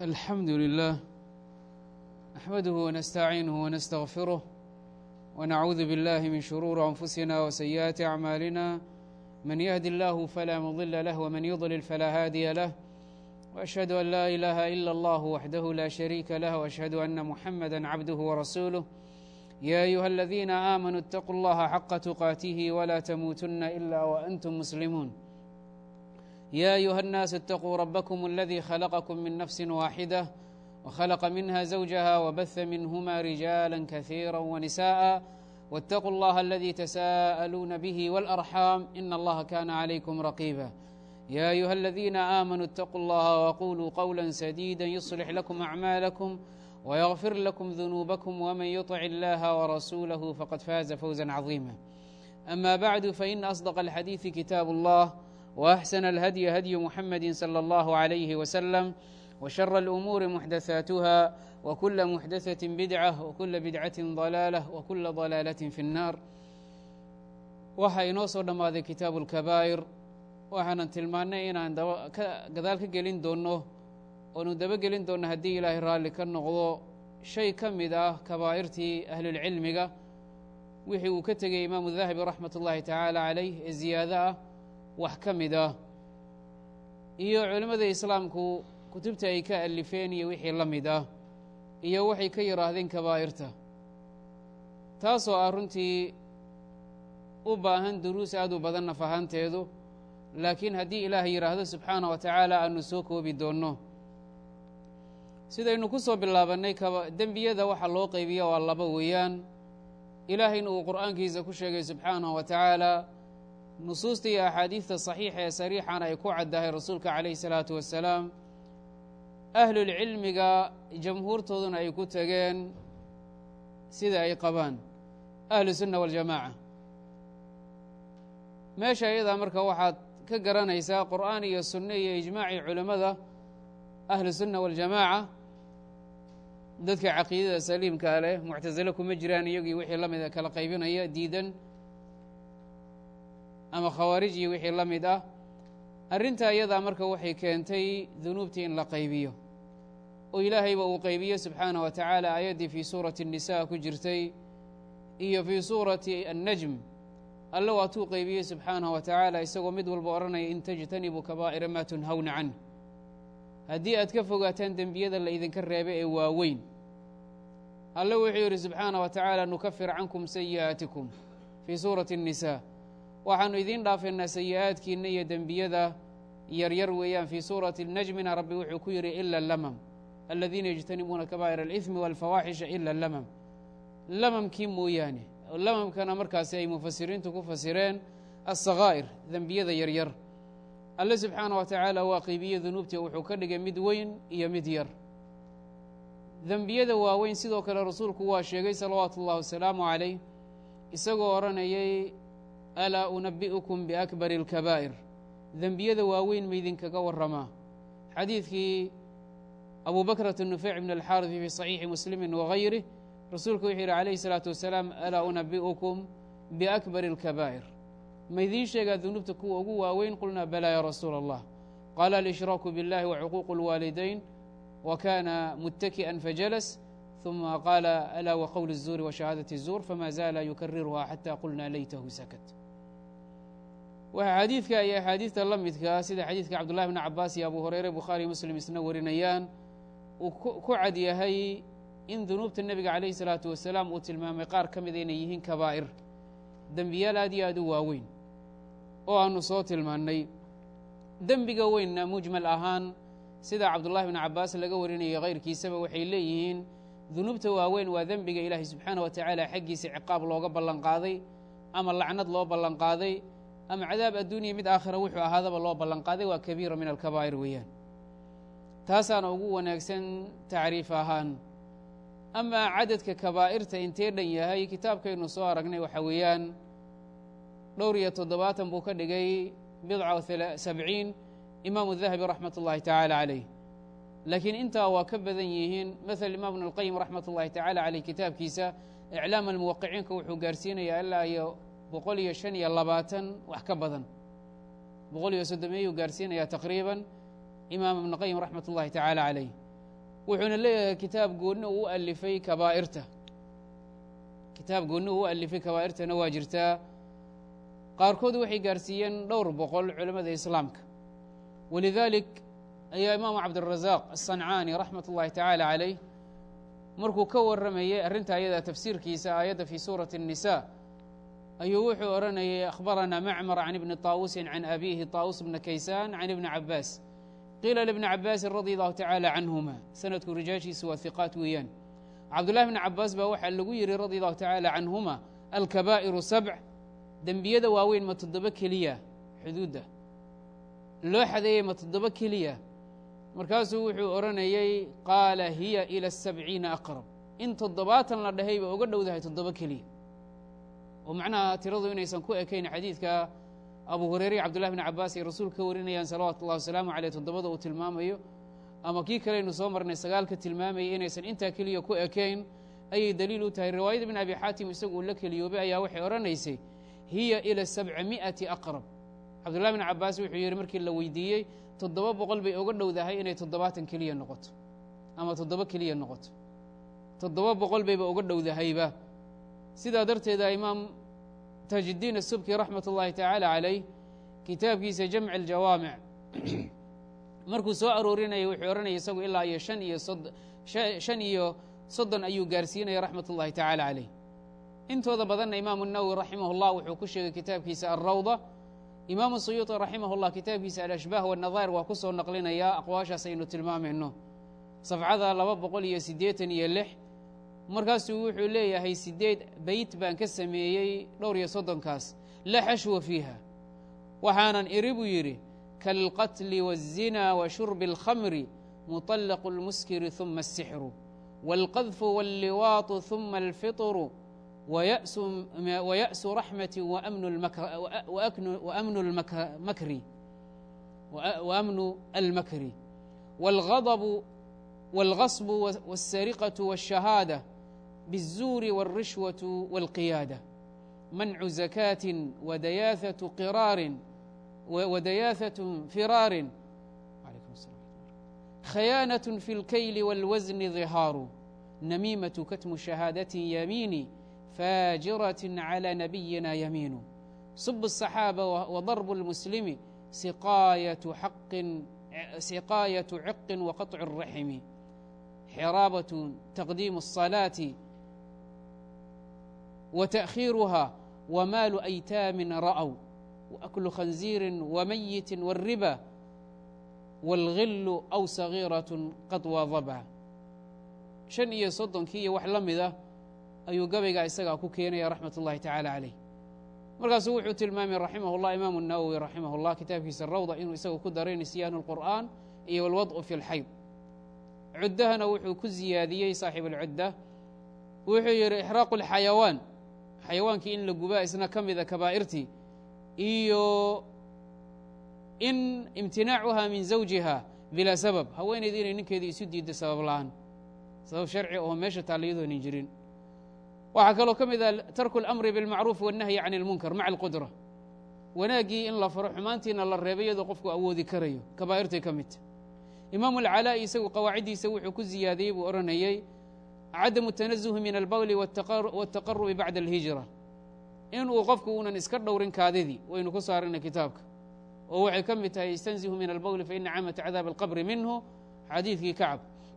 الحمد لله نحمده ونستعينه ونستغفره ونعوذ بالله من شرور أنفسنا وسيئات أعمالنا من يهد الله فلا مضل له ومن يضلل فلا هادي له وأشهد أن لا إله إلا الله وحده لا شريك له وأشهد أن محمدا عبده ورسوله يا أيها الذين آمنوا اتقوا الله حق تقاته ولا تموتن إلا وأنتم مسلمون يا أيها الناس اتقوا ربكم الذي خلقكم من نفس واحدة وخلق منها زوجها وبث منهما رجالا كثيرا ونساء واتقوا الله الذي تساءلون به والأرحام إن الله كان عليكم رقيبا يا أيها الذين آمنوا اتقوا الله وقولوا قولا سديدا يصلح لكم أعمالكم ويغفر لكم ذنوبكم ومن يطع الله ورسوله فقد فاز فوزا عظيما أما بعد فإن أصدق الحديث كتاب الله وأحسن الهدي هدي محمد صلى الله عليه وسلم وشر الأمور محدثاتها وكل محدثة بدعة وكل بدعة ضلالة وكل ضلالة في النار waxa inoo soo dhammaaday kitaabu اlkabaa'ir waxaanan tilmaannay inaan gadaal ka gelin doonno oonu dabagelin doonno haddii ilaahay raalli ka noqdo shay ka mid ah kabaa'irtii ahlulcilmiga wixii uu ka tegey imaamu dahabi raxmat ullaahi tacaala calayh ee ziyaado ah wax ka mid ah iyo culimmada islaamku kutubta ay ka alifeen iyo wixii la mid ah iyo waxay ka yidhaahdeen kabaa'irta taasoo ah runtii u baahan duruus aad u badan naf ahaanteedu laakiin haddii ilaahay yidhaahdo subxaana wa tacaala aanu soo koobi doonno sidaynu ku soo bilaabannay dembiyada waxa loo qaybiya waa laba weeyaan ilaahayna uu qur'aankiisa ku sheegay subxaanahu wa tacaala nusuusta iyo axaadiidta saxiixa ee sariixana ay ku caddahay rasuulka calayhi salaatu wassalaam ahlulcilmiga jamhuurtooduna ay ku tegeen sida ay qabaan ahlu sunna waljamaaca meesha iyadaa marka waxaad ka garanaysaa qur'aan iyo sunne iyo ijmaacii culimmada ahlu sunna waljamaaca dadka caqiidada saliimkaa leh muctasile kuma jiraan iyagii wixii la mid a kala qaybinaya diidan ama khawaarij iyo wixii la mid ah arrintaa iyadaa marka waxay keentay dunuubtii in la qaybiyo oo ilaahayba uu qaybiyo subxaanah wa tacaala aayaddii fii suurati الnisa ku jirtay iyo fii suurati annajm alle waatuu qaybiyey subxaanaه wa tacaala isagoo mid walba odhanaya in tajtanibuu kabaa'ira maa tunhawna canh haddii aad ka fogaataan dembiyada la idinka reebay ee waaweyn alle wuxuu yidhi subxaanah wa tacaala nukafir cankum sayi'aatikum fii suurati الnisa waxaanu idiin dhaafaynaa sayi'aadkiinna iyo dembiyada yaryar weeyaan fii suurati najmina rabbi wuxuu ku yidhi ila lamam aladiina yajtanibuuna kabaa'ir alإثmi wاlfawaaxisha ila lamam lamamkii mooyaane lamamkana markaasi ay mufasiriintu ku fasireen asakaa'ir dembiyada yaryar alle subxaana wa tacaala waa qeybiye dunuubtii wuxuu ka dhigay mid weyn iyo mid yar dembiyada waaweyn sidoo kale rasuulku waa sheegay salawaatu ullahi wasalaamu calayh isagoo odhanayay alaa unabi'ukum biakbari اlkabaa'ir dembiyada waaweyn maydinkaga warramaa xadiidkii abu bakrat nufeyc bn alxaariثi fii صaxiixi muslimi wagayrih rasuulku wuxuu yidhi calayhi الsalaatu wasalaam alaa unabi'ukum biakbari اlkabaa'ir maydiin sheegaa dunuubta kuwa ugu waaweyn qulnaa balaa ya rasuula allah qaala alishiraaku biاllahi wacuquuqu اlwaalidayn wa kana muttaki'an fajalas ثuma qaala alaa waqowl الzuuri washahaadaة الzuur fama zaala yukariruha xata qulna laytahu sakat waxaa xadiidka iyo axaadiidta la midkaa sida xadiidka cabdullahi bn cabaas iyo abu hureyre bukhaariy muslim isna warinayaan uu ku cad yahay in dunuubta nebiga calayhi salaatu wasalaam uu tilmaamay qaar ka mida inay yihiin kabaa'ir dembiyaal aad iyo aad u waaweyn oo aanu soo tilmaannay dembiga weynna mujmal ahaan sida cabdullahi bn cabaas laga warinayo kayrkiisaba waxay leeyihiin dunuubta waaweyn waa dembiga ilaahay subxaana wa tacaala xaggiisa ciqaab looga ballanqaaday ama lacnad loo ballanqaaday ama cadaab adduuniya mid aakhira wuxuu ahaadaba loo ballanqaaday waa kabiira min alkabaa'ir weeyaan taasaana ugu wanaagsan tacriif ahaan amaa cadadka kabaa'irta intee dhan yahay kitaabkaynu soo aragnay waxa weeyaan dhowr iyo toddobaatan buu ka dhigay bidca sabciin imaamu dahabi raxmat ullahi tacaala calayh laakiin intaa waa ka badan yihiin maala imaam ibn اlqayim raxmat ullahi tacaala caleyh kitaabkiisa iclaam almuwaqiciinka wuxuu gaarsiinayaa ilaa iyo boqol iyo shan iyo labaatan wax ka badan boqol iyo soddomeeyuu gaarsiinayaa taqriiban imaam ibn qayim raxmat ullahi tacaala calayh wuxuuna leeyahay kitaab goonni uu u alifay kabaa'irta kitaab goonni uu u alifay kabaa'irtana waa jirtaa qaarkood waxay gaarsiiyeen dhowr boqol culimmada islaamka walidaalik ayaa imaamu cabdirasaaq asancaani raxmat ullahi tacaala calayh markuu ka warramayey arrinta ayada tafsiirkiisa aayadda fii suurati الnisa ayuu wuxuu odhanayay akhbaranaa macmar can ibni طaawusin can abiihi طaawus bna kaysaan can ibni cabaas qiila libni cabaasin radi allahu tacaala canhuma sanadku rijaashiisu waa hiqaat weeyaan cabdullahi bni cabaas baa waxaa lagu yihi radi allahu tacaala canhuma alkabaa'iru sabc dembiyada waaweyn ma toddoba keliya xuduudda loo xadeeyey ma toddoba keliya markaasuu wuxuu odhanayey qaala hiya ila sabciina aqrab in toddobaatan la dhahay ba uga dhowdahay toddoba keliya oo macnaha tiradu inaysan ku ekayn xadiidka abu hureyre iyo cabdullahi bni cabaas ay rasuulka ka warinayaan salawatu ullahi wasalaamu caleyh toddobada uu tilmaamayo ama kii kaleynu soo marnay sagaalka tilmaamayay inaysan intaa keliya ku ekayn ayay daliil u tahay riwaayada ibn abi xaatim isagu uu la keliyoobay ayaa waxay odhanaysay hiya ila sabca mi'ati aqrab cabdullahi bni cabaas wuxuu yidhi markii la weydiiyey toddoba boqol bay uga dhowdahay inay toddobaatan keliya noqoto ama toddoba keliya noqoto toddoba boqol bayba uga dhowdahayba sidaa darteeda imaam taajiddiin asubki raxmat ullaahi tacaala calayh kitaabkiisa jamci aljawaamic markuu soo aroorinayay wuxuu odhanaya isagu ilaa iyo shan iyo shan iyo soddon ayuu gaarsiinaya raxmat ullahi tacaala calayh intooda badanna imaamu nawowi raximah اllah wuxuu ku sheegay kitaabkiisa alrawda imaamu suyuuطi raximah اllah kitaabkiisa alashbaah wanadair waa ku soo naqlinayaa aqwaashaas aynu tilmaamayno safcada laba boqol iyo siddeetan iyo lix markaasuu wuxuu leeyahay siddeed beyt baan ka sameeyey dhowr iyo soddonkaas la xashwa fiiha waxaanan iri buu yidhi kaalqatli waالzina wa shurbi اlkhamri muطallaqu اlmuskiri ثuma الsixru wاlqadfu wاlliwaaطu ثuma alfiطru ويأس رحمة وأمن المكر وأمن المكر والغضب والغصب والسرقة والشهادة بالزور والرشوة والقيادة منع زكاة ودياثة قرار ودياثة فرار خيانة في الكيل والوزن ظهار نميمة كتم شهادة يميني فاجرة على نبينا يمين صب الصحابة وضرب المسلم سقاية حق سقاية عق وقطع الرحم حرابة تقديم الصلاة وتأخيرها ومال أيتام رأوا وأكل خنزير وميت والربا والغل أو صغيرة قد واظبا شن iyo soddonkii iyo wax la mida ayuu gabaygaa isagaa ku keenaya raxmat ullahi tacaala calayh markaasuu wuxuu tilmaamay raximah llah imaamu nawowi raximah llah kitaabkiisa rawda inuu isaga ku daray nisyaanu اlqur'an iyo alwad'u fi اlxayd cuddahana wuxuu ku ziyaadiyey saaxib alcudda wuxuu yidhi ixraaqu اlxayawaan xayawaankii in la gubaa isna ka mida kabaa'irtii iyo in imtinaacuha min zawjiha bilaa sabab haweenayda inay ninkeedii isu diiddo sabab la'aan sabab sharci oo meesha taalla iyadoonan jirin waxaa kaloo ka mid ah tarku اlamri biاlmacruuf wالnahyi can اlmunkar maca alqudra wanaaggii in la faro xumaantiina la reebay iyadoo qofku awoodi karayo kabaa'irtay ka midta imaamu alcalaa'i isagu qawaaciddiisa wuxuu ku ziyaadiyey buu odhanayey cadamu الtanazuhi min albawli wاtaqarubi bacda اlhijra inuu qofku uunan iska dhowrin kaadidii waynu ku saarina kitaabka oo waxay ka mid tahay istanzihu min albawli faina camata cadaab alqabri minhu xadiidkii kacab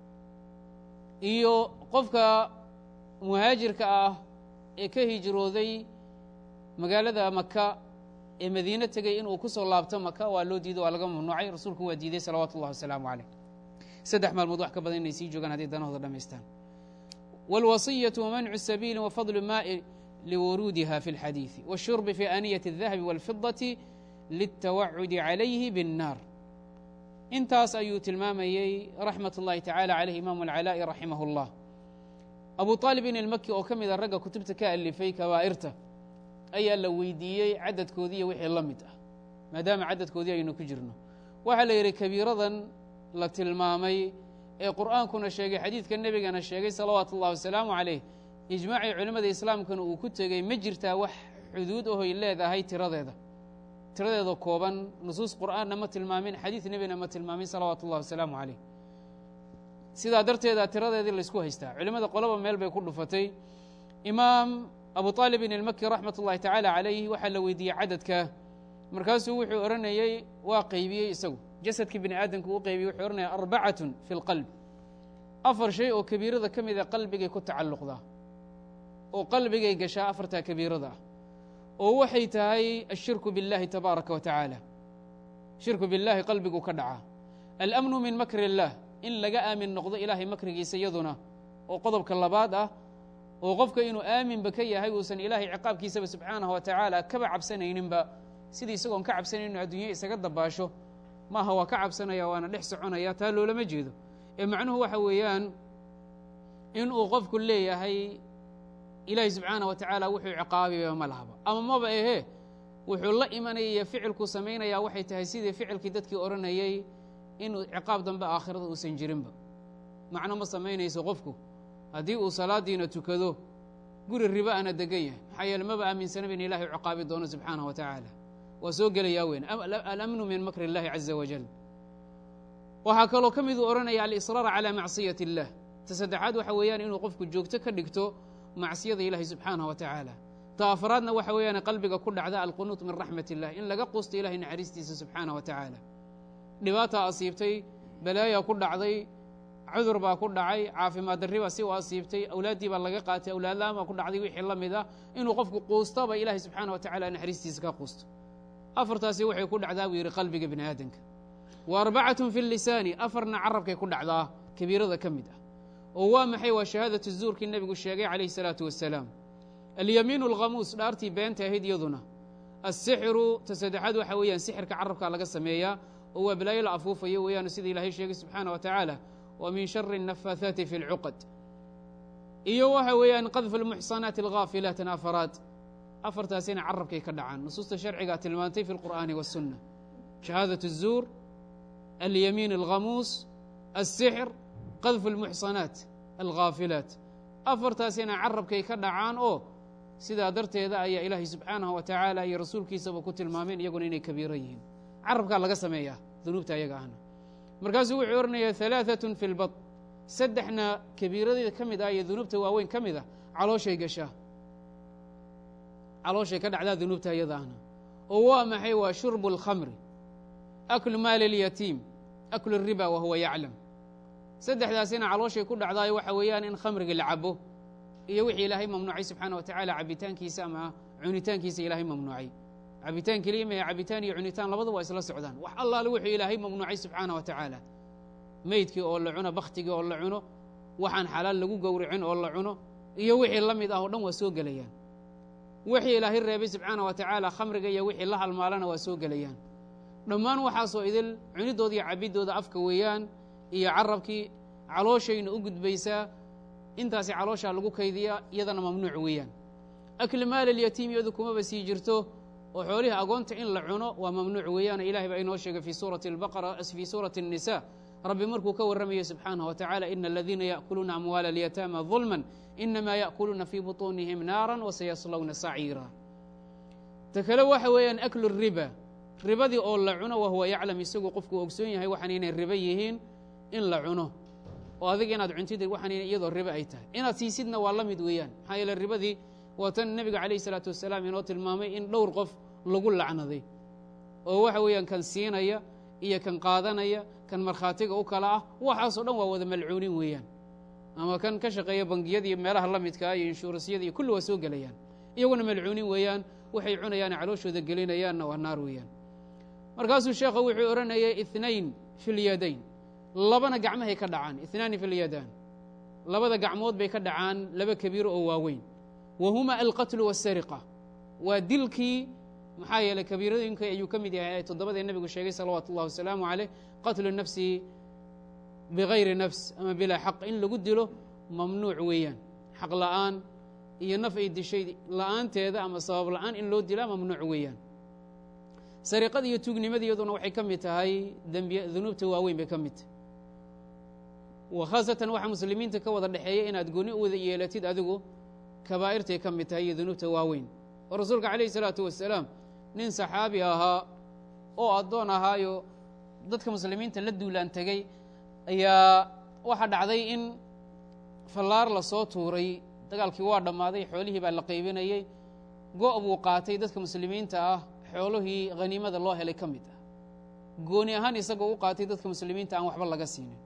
iyo qofka muhaajirka ah ee ka hijrooday magaalada maka ee madiine tegey inuu ku soo laabto maka waa loo diido waa laga mamnuucay rasuulku waa diiday salawaatu ullahi wasalaamu caleyh saddex maalmood wax ka badan inay sii joogaan hadday danahooda dhamaystaan wاlwasiyaة wamancu sabiili wafadlu maai liwuruudiha fi اlxadiiثi wالshurbi fi aaniyati الdahabi wاlfidaةi lلtawacudi calayhi bالnaar intaas ayuu tilmaamayey raxmat اllahi tacala caleyh imaamu alcalaa'i raximah اllah abu aalibin ilmaki oo ka mida ragga kutubta ka alifay kabaa'irta ayaa la weydiiyey cadadkoodii iyo wixii la mid ah maadaama cadadkoodii aynu ku jirno waxaa la yidhi kabiiradan la tilmaamay ee qur'aankuna sheegay xadiidka nebigana sheegay salawaatu ullahi wasalaamu calayh ijmaacii culimmada islaamkana uu ku tegey ma jirtaa wax xuduud ahoy leedahay tiradeeda tiradeeda kooban nusuus qur'aanna ma tilmaamin xadiid nebina ma tilmaamin salawaatu ullahi wasalaamu calayh sidaa darteeda tiradeedii laysku haystaa culimmada qolaba meel bay ku dhufatay imaam abu aalibin ilmaki raxmat ullahi tacaala calayh waxaa la weydiiyey cadadka markaasuu wuxuu odhanayey waa qaybiyey isagu jasadkii bini aadamka uu qaybiyey wuxuu odhanaya arbacatun fi lqalb afar shay oo kabiirada ka mida qalbigay ku tacalluqdaa oo qalbigay gashaa afartaa kabiirada ah oo waxay tahay ashirku biاllahi tabaaraka wa tacaala shirku biاllahi qalbigu ka dhacaa alamnu min makri اllah in laga aamin noqdo ilaahay makrigiisa iyaduna oo qodobka labaad ah oo qofka inuu aaminba ka yahay uusan ilaahay ciqaabkiisaba subxaanahu wa tacaala kaba cabsanayninba sidii isagoon ka cabsanayn inu adduunya isaga dabaasho maaha waa ka cabsanaya waana dhex soconaya taa loolama jeedo ee macnuhu waxa weeyaan inuu qofku leeyahay ilaahay subxaanah wa tacaala wuxuu ciqaabiba ma lahaba ama maba ehe wuxuu la imanaya iyo ficilkuu samaynayaa waxay tahay sidii ficilkii dadkii odhanayey inuu ciqaab dambe aakhirada uusan jirinba macno ma samaynayso qofku haddii uu salaadiina tukado guri riba ana degan yahay maxaa yeele maba aaminsanaba in ilahay ciqaabi doono subxaanah wa tacaala waa soo gelayaa weyn alamnu min makri اllahi caza wajal waxaa kaloo ka miduu odhanaya alisraar calى macsiyat اllah ta saddexaad waxa weeyaan inuu qofku joogto ka dhigto macsiyada ilahi subxaanah wa tacaala ta afraadna waxa weeyaan qalbiga ku dhacda alqunuut min raxmat illah in laga quusto ilahay naxariistiisa subxaanah wa tacaala dhibaataa asiibtay balaayaa ku dhacday cudur baa ku dhacay caafimaad darri baa si u asiibtay awlaaddii baa laga qaatay awlaadlaan baa ku dhacday wixii la mid ah inuu qofku quustaba ilahay subxaana wa tacala naxariistiisa ka quusto afartaasi waxay ku dhacdaa buu yidhi qalbiga bini aadamka wa arbacatun fi lisaani afarna carabkay ku dhacdaa kabiirada ka mid ah oo waa maxay waa shahaadatu zuurkii nebigu sheegay calayhi salaatu wasalaam alyamiinu alkhamuus dhaartii beenta ahayd iyaduna asixiru ta saddexaad waxa weeyaan sixirka carabkaa laga sameeyaa oo waa balaayo la afuufayo weeyaan sida ilaahay sheegay subxaana wa tacaala wa min shari الnafaahaati fi اlcuqad iyo waxa weeyaan qadfu اlmuxsanaati alghaafilaat afaraad afartaasina carabkay ka dhacaan nusuusta sharcigaa tilmaantay fi اlqur'aani waالsunna shahaadaة الzuur alyamiin alkhamuus الsixr qadfu اlmuxsanaat alghaafilaat afartaasina carabkay ka dhacaan oo sidaa darteeda ayaa ilaahay subxaanahu wa tacaala iyo rasuulkiisaba ku tilmaameen iyaguna inay kabiiro yihiin carabkaa laga sameeyaa dunuubta ayaga ahna markaasuu wuxuu odhanayaa alaaatun fi lbad saddexna kabiiradeeda ka mid ah iyo dunuubta waaweyn ka mid ah calooshay gashaa calooshay ka dhacdaa dunuubta iyada ahna oo waa maxay waa shurbu اlkhamri aklu maali اlyatiim aklu الriba wa huwa yaclam saddexdaasina calooshay ku dhacdaayo waxa weeyaan in khamriga la cabo iyo wixii ilaahay mamnuucay subxaana wa tacaala cabitaankiisa ama cunitaankiisa ilaahay mamnuucay cabitaan keliya maya cabitaan iyo cunitaan labada waa isla socdaan wax allaale wuxuu ilaahay mamnuucay subxaana wa tacaala meydkii oo la cuno bakhtigii oo la cuno waxaan xalaal lagu gowracin oo la cuno iyo wixii la mid ah oo dhan waa soo gelayaan wixii ilaahay reebay subxaana wa tacaala khamriga iyo wixii la halmaalana waa soo gelayaan dhammaan waxaasoo idil cunidooda iyo cabiddooda afka weeyaan iyo carabkii calooshayna u gudbaysaa intaasi calooshaa lagu kaydiya iyadana mamnuuc weeyaan akli maal alyatiim iyadu kumaba sii jirto oo xoolihii agoonta in la cuno waa mamnuuc weeyaan ilahay baa inoo sheegay fi suurati albaqara fii suurati الnisa rabbi markuu ka warramayo subxaanaه wa tacala ina aladiina yaأkuluuna amwaala اlyataama ظulma inama yaأkuluuna fii buطuunihim naara wasayaslawna saciira ta kale waxa weeyaan aklu الriba ribadii oo la cuno wahuwa yaclam isagoo qofku ogsoon yahay waxaan inay ribo yihiin in la cuno oo adiga inaad cuntid waxaan iyadoo ribo ay tahay inaad siisidna waa la mid weeyaan maxaa yeele ribadii waa tan nebiga calayh isalaatu wasalaam inoo tilmaamay in dhowr qof lagu lacnaday oo waxa weeyaan kan siinaya iyo kan qaadanaya kan markhaatiga u kala ah waxaasoo dhan waa wada malcuunin weeyaan ama kan ka shaqeeya bangiyada iyo meelaha la midkaa iyo inshuurasyada iyo kulli waa soo gelayaan iyaguna malcuunin weeyaan waxay cunayaane calooshooda gelinayaanna waa naar weeyaan markaasuu sheekha wuxuu odhanayay inayn fi lyadayn labana gacmahay ka dhacaan inaani fi lyadaan labada gacmood bay ka dhacaan laba kabiiro oo waaweyn wa huma alqatlu waasariqa waa dilkii maxaa yeeley kabiiradooyinka ayuu ka mid yahay toddobadee nebigu sheegay salawaatu ullahi wasalaamu caleyh qatlu nafsi bigayri nafs ama bilaa xaq in lagu dilo mamnuuc weeyaan xaq la'aan iyo naf ay dishay la'aanteeda ama sabab la'aan in loo dilaa mamnuuc weeyaan sariqada iyo tuugnimada iyaduna waxay ka mid tahay dembiy dunuubta waaweyn bay ka mid tahay wa khaasatan waxaa muslimiinta ka wada dhexeeya inaad gooni u wada yeelatid adigu kabaa'irtay ka mid tahay iyo dunuubta waaweyn oo rasuulka calayhi salaatu wasalaam nin saxaabi ahaa oo addoon ahaayo dadka muslimiinta la duulaan tegey ayaa waxaa dhacday in fallaar lasoo tuuray dagaalkii waa dhammaaday xoolihii baa la qaybinayey go' buu qaatay dadka muslimiinta ah xoolihii haniimada loo helay ka mid ah gooni ahaan isagoo u qaatay dadka muslimiinta aan waxba laga siinin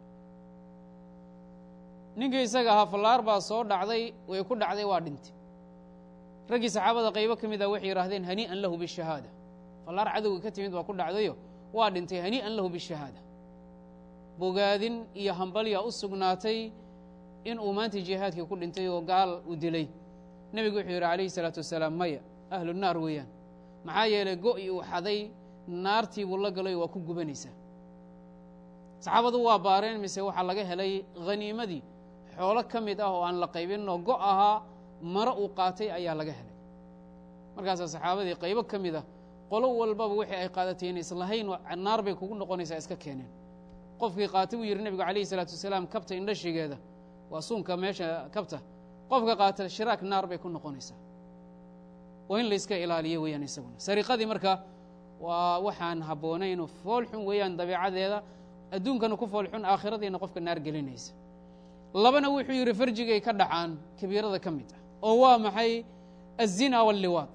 ninkii isaga ahaa fallaar baa soo dhacday way ku dhacday waa dhintay raggii saxaabada qaybo ka mid ah waxay yidhahdeen hanii'an lahu bishahaada fallaar cadowga ka timid baa ku dhacdayo waa dhintay hanii'an lahu bishahaada bogaadin iyo hambalya u sugnaatay in uu maanta jihaadkii ku dhintay oo gaal u dilay nebigu wuxuu yidhi calayhi salaatu wasalaam maya ahlu naar weeyaan maxaa yeelay go'i uu xaday naartii buu la galay waa ku gubanaysaa saxaabadu waa baareen mise waxaa laga helay haniimadii xoolo ka mid ah oo aan la qaybinoo go' ahaa maro uu qaatay ayaa laga helay markaasaa saxaabadii qaybo ka mid ah qolo walbaba wixii ay qaadatay in islahayn naar bay kugu noqonaysaa iska keeneen qofkii qaatay buu yidhi nebigu calayhi salaatu wasalaam kabta indhashigeeda waa suunka meesha kabta qofka qaata shiraak naar bay ku noqonaysaa waa in layska ilaaliyo weeyaan isaguna sariqadii marka waa waxaan habboonayn foolxun weeyaan dabiicadeeda adduunkana ku foolxun aakhiradiina qofka naar gelinaysa labana wuxuu yidhi farjigay ka dhacaan kabiirada ka mid ah oo waa maxay azina walliwaad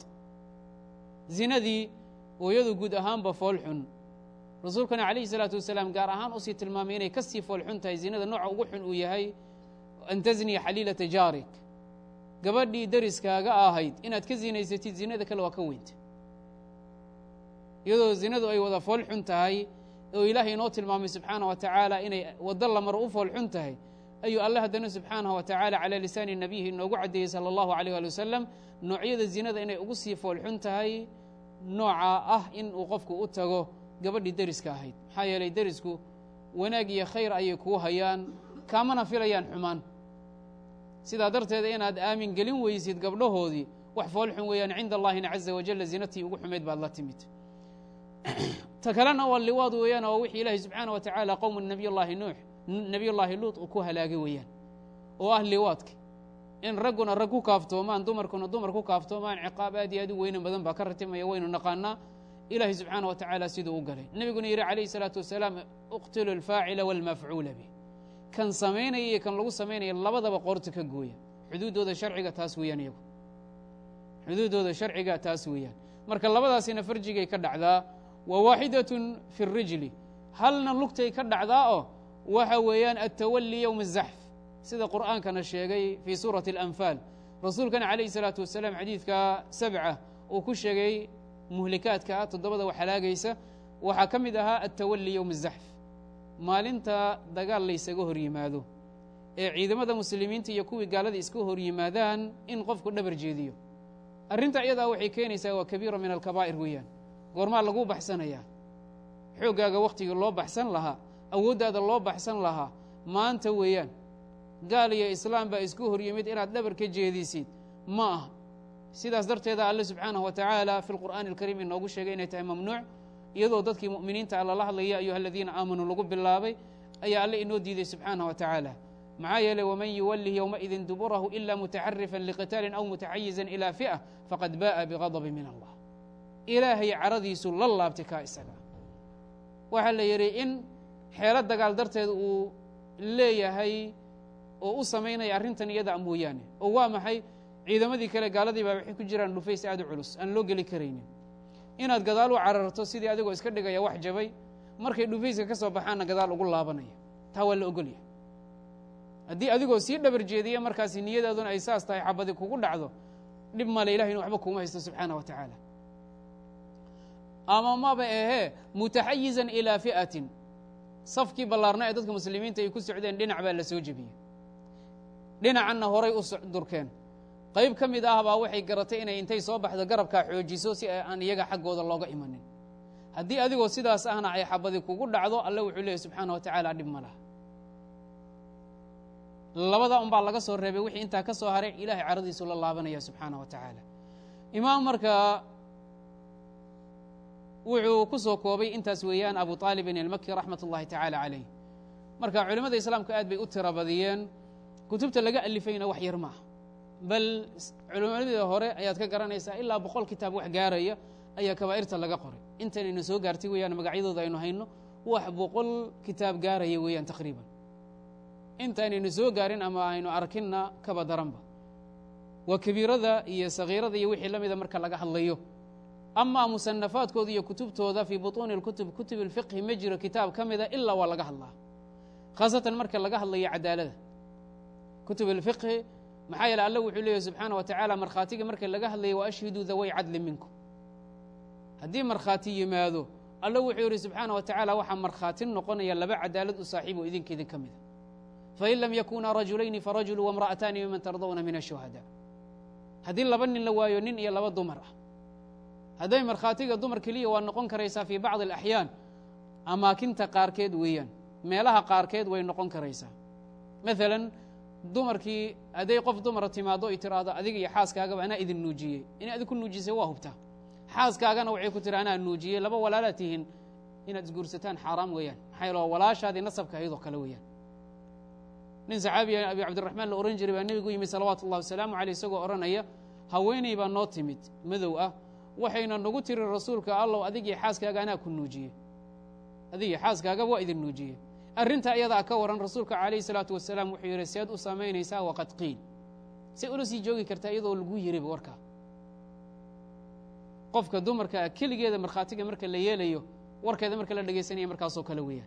zinadii hooyadu guud ahaanba foolxun rasuulkana calayhi salaatu wasalaam gaar ahaan usii tilmaamay inay ka sii foolxun tahay zinada nooca ugu xun uu yahay an tasniya xaliilata jaarik gabadhii dariskaaga ahayd inaad ka zinaysatid zinada kale waa ka weynta iyadoo zinadu ay wada fool xun tahay oo ilaahay inoo tilmaamay subxaana wa tacaala inay waddo lamaro u fool xun tahay ayuu alle haddana subxaanaه wa tacaala calى lisaani nabiyihi inoogu caddeeyey salى اllahu alيyh ali wasalam noocyada zinada inay ugu sii fool xun tahay nooca ah in uu qofku u tago gabadhii deriska ahayd maxaa yeelay derisku wanaag iyo khayr ayay kuu hayaan kaamana filayaan xumaan sidaa darteeda inaad aamin gelin weysid gabdhahoodii wax fool xun weeyaan cinda allahina caza wajala zinatii ugu xumayd baad la timid ta kalena waa liwaad weeyaan oo wixii ilaahay subxaana wa tacaala qowmu nabiy llaahi nuux nebiy llaahi luut uu ku halaagay weeyaan oo ah liwaadka in ragguna rag ku kaaftoomaan dumarkuna dumar ku kaaftoomaan ciqaab aad iyo aad u weynan badan baa ka ratimaya waynu naqaanaa ilaahay subxaana wa tacaala siduu u galay nebiguna yidhi calayhi salaatu wasalaam iqtilu alfaacila walmafcuula bih kan samaynaya iyo kan lagu samaynaya labadaba qoorta ka gooya xuduuddooda sharciga taas weeyaan iyagu xuduuddooda sharciga taas weeyaan marka labadaasina farjigay ka dhacdaa wa waaxidatun fi rijli halna lugtay ka dhacdaa oo waxa weeyaan altawali yowma azaxf sida qur'aankana sheegay fii suurati alanfaal rasuulkana calayhi salaatu wasalaam xadiidka sabca uu ku sheegay muhlikaadka toddobada wax halaagaysa waxaa ka mid ahaa altawali yowma azaxf maalinta dagaal laysaga hor yimaado ee ciidamada muslimiinta iyo kuwii gaalada iska hor yimaadaan in qofku dhabar jeediyo arrinta iyadaa waxay keenaysaa waa kabiira min alkabaa'ir weeyaan goormaa laguu baxsanayaa xooggaaga wakhtigii loo baxsan lahaa awooddaada loo baxsan lahaa maanta weeyaan gaal iyo islaam baa isku hor yimid inaad dhabar ka jeedisid ma ah sidaas darteeda alle subxaanahu wa tacaala fi lqur'aani alkariim inoogu sheegay inay tahay mamnuuc iyadoo dadkii mu'miniinta a lala hadlaya ayuha aladiina aamanuu lagu bilaabay ayaa alle inoo diiday subxaanah wa tacaala maxaa yeeley waman yuwallih yowmaidin duburahu ila mutaxarifan liqitaalin aw mutaxayizan ilaa fi'a faqad ba'a bigadbi min allah ilaahay caradiisu la laabtay kaa isaga waxaa la yidhi in xeelo dagaal darteed uu leeyahay oo u samaynaya arrintan iyada mooyaane oo waa maxay ciidamadii kale gaaladii baa waxay ku jiraan dhufays aad u culus aan loo geli karaynin inaad gadaal u cararto sidii adigoo iska dhigaya wax jabay markay dhufayska ka soo baxaanna gadaal ugu laabanaya taa waa la ogolya haddii adigoo sii dhabar jeediya markaasi niyadaaduna ay saas tahay xabadi kugu dhacdo dhib male ilahay inu waxba kuuma haysto subxaana wa tacaala ama maba ahee mutaxayizan ilaa fi'atin safkii ballaarna ee dadka muslimiinta ay ku socdeen dhinac baa la soo jebiyey dhinacanna horay u durkeen qayb ka mid ah baa waxay garatay inay intay soo baxdo garabkaa xoojiso si aan iyaga xaggooda looga imanin haddii adigoo sidaas ahna ay xabadi kugu dhacdo alle wuxuu leeyahy subxaana wa tacaala dhib ma laha labada un baa laga soo reebay wixii intaa ka soo haray ilahay caradiisu la laabanaya subxaana wa tacaala imaam marka wuxuu ku soo koobay intaas weeyaan abu aalibin almaki raxmat ullahi tacaala calayh marka culimmada islaamka aad bay u tira badiyeen kutubta laga alifayna wax yar maaha bal culimadii hore ayaad ka garanaysaa ilaa boqol kitaab wax gaaraya ayaa kabaa'irta laga qoray intanayna soo gaartay weeyaan magacyadooda aynu hayno wax boqol kitaab gaaraya weeyaan taqriiban intaanaynu soo gaarin ama aynu arkinna kaba daranba waa kabiirada iyo sagiirada iyo wixii la mida marka laga hadlayo amaa musanafaadkooda iyo kutubtooda fii butuuni اlkutub kutub اlfiqhi ma jiro kitaab ka mida ilaa waa laga hadlaa khaasatan marka laga hadlayo cadaalada kutub اlfiqhi maxaa yeele alla wuxuu leeyahy subxaana wa tacaala markhaatiga marka laga hadlayo wa ashhiduu daway cadli minkum haddii markhaati yimaado alla wuxuu yidhi subxaana wa tacaala waxaa markhaati noqonaya laba cadaalad u saaxiib oo idinka idin ka mida fain lam yakunaa rajulayni farajulu wamra'ataani miman tardawna min ashuhada haddii laba nin la waayo nin iyo laba dumar ah hadday markhaatiga dumar keliya waa noqon karaysaa fii bacdi alaxyaan amaakinta qaarkeed weeyaan meelaha qaarkeed way noqon karaysaa maalan dumarkii hadday qof dumara timaado ay tiraahdo adiga iyo xaaskaagaba anaa idin nuujiyey inay adig ku nuujisay waa hubtaa xaaskaagana waxay ku tiri anaa nuujiyey laba walaalaad tihiin inaad isguursataan xaaraam weeyaan maxaa yeele waa walaashaadii nasabka ahaydoo kale weeyaan nin saxaabiya abi cabdiraxmaan la ohan jiray baa nebigu yimid salawaatu ullahi wasalaamu caleyh isagoo odhanaya haweeney baa noo timid madow ah waxayna nagu tiri rasuulka allow adigii xaaskaaga anaa ku nuujiyey adigii xaaskaagaba waa idin nuujiyey arrinta iyadaa ka waran rasuulka calayhi salaatu wasalaam wuxuu yidhi sead u samaynaysaa waqad qiil say ula sii joogi kartaa iyadoo lagu yiriba warkaa qofka dumarka keligeeda markhaatiga marka la yeelayo warkeeda marka la dhegaysanaya markaasoo kale weeyaan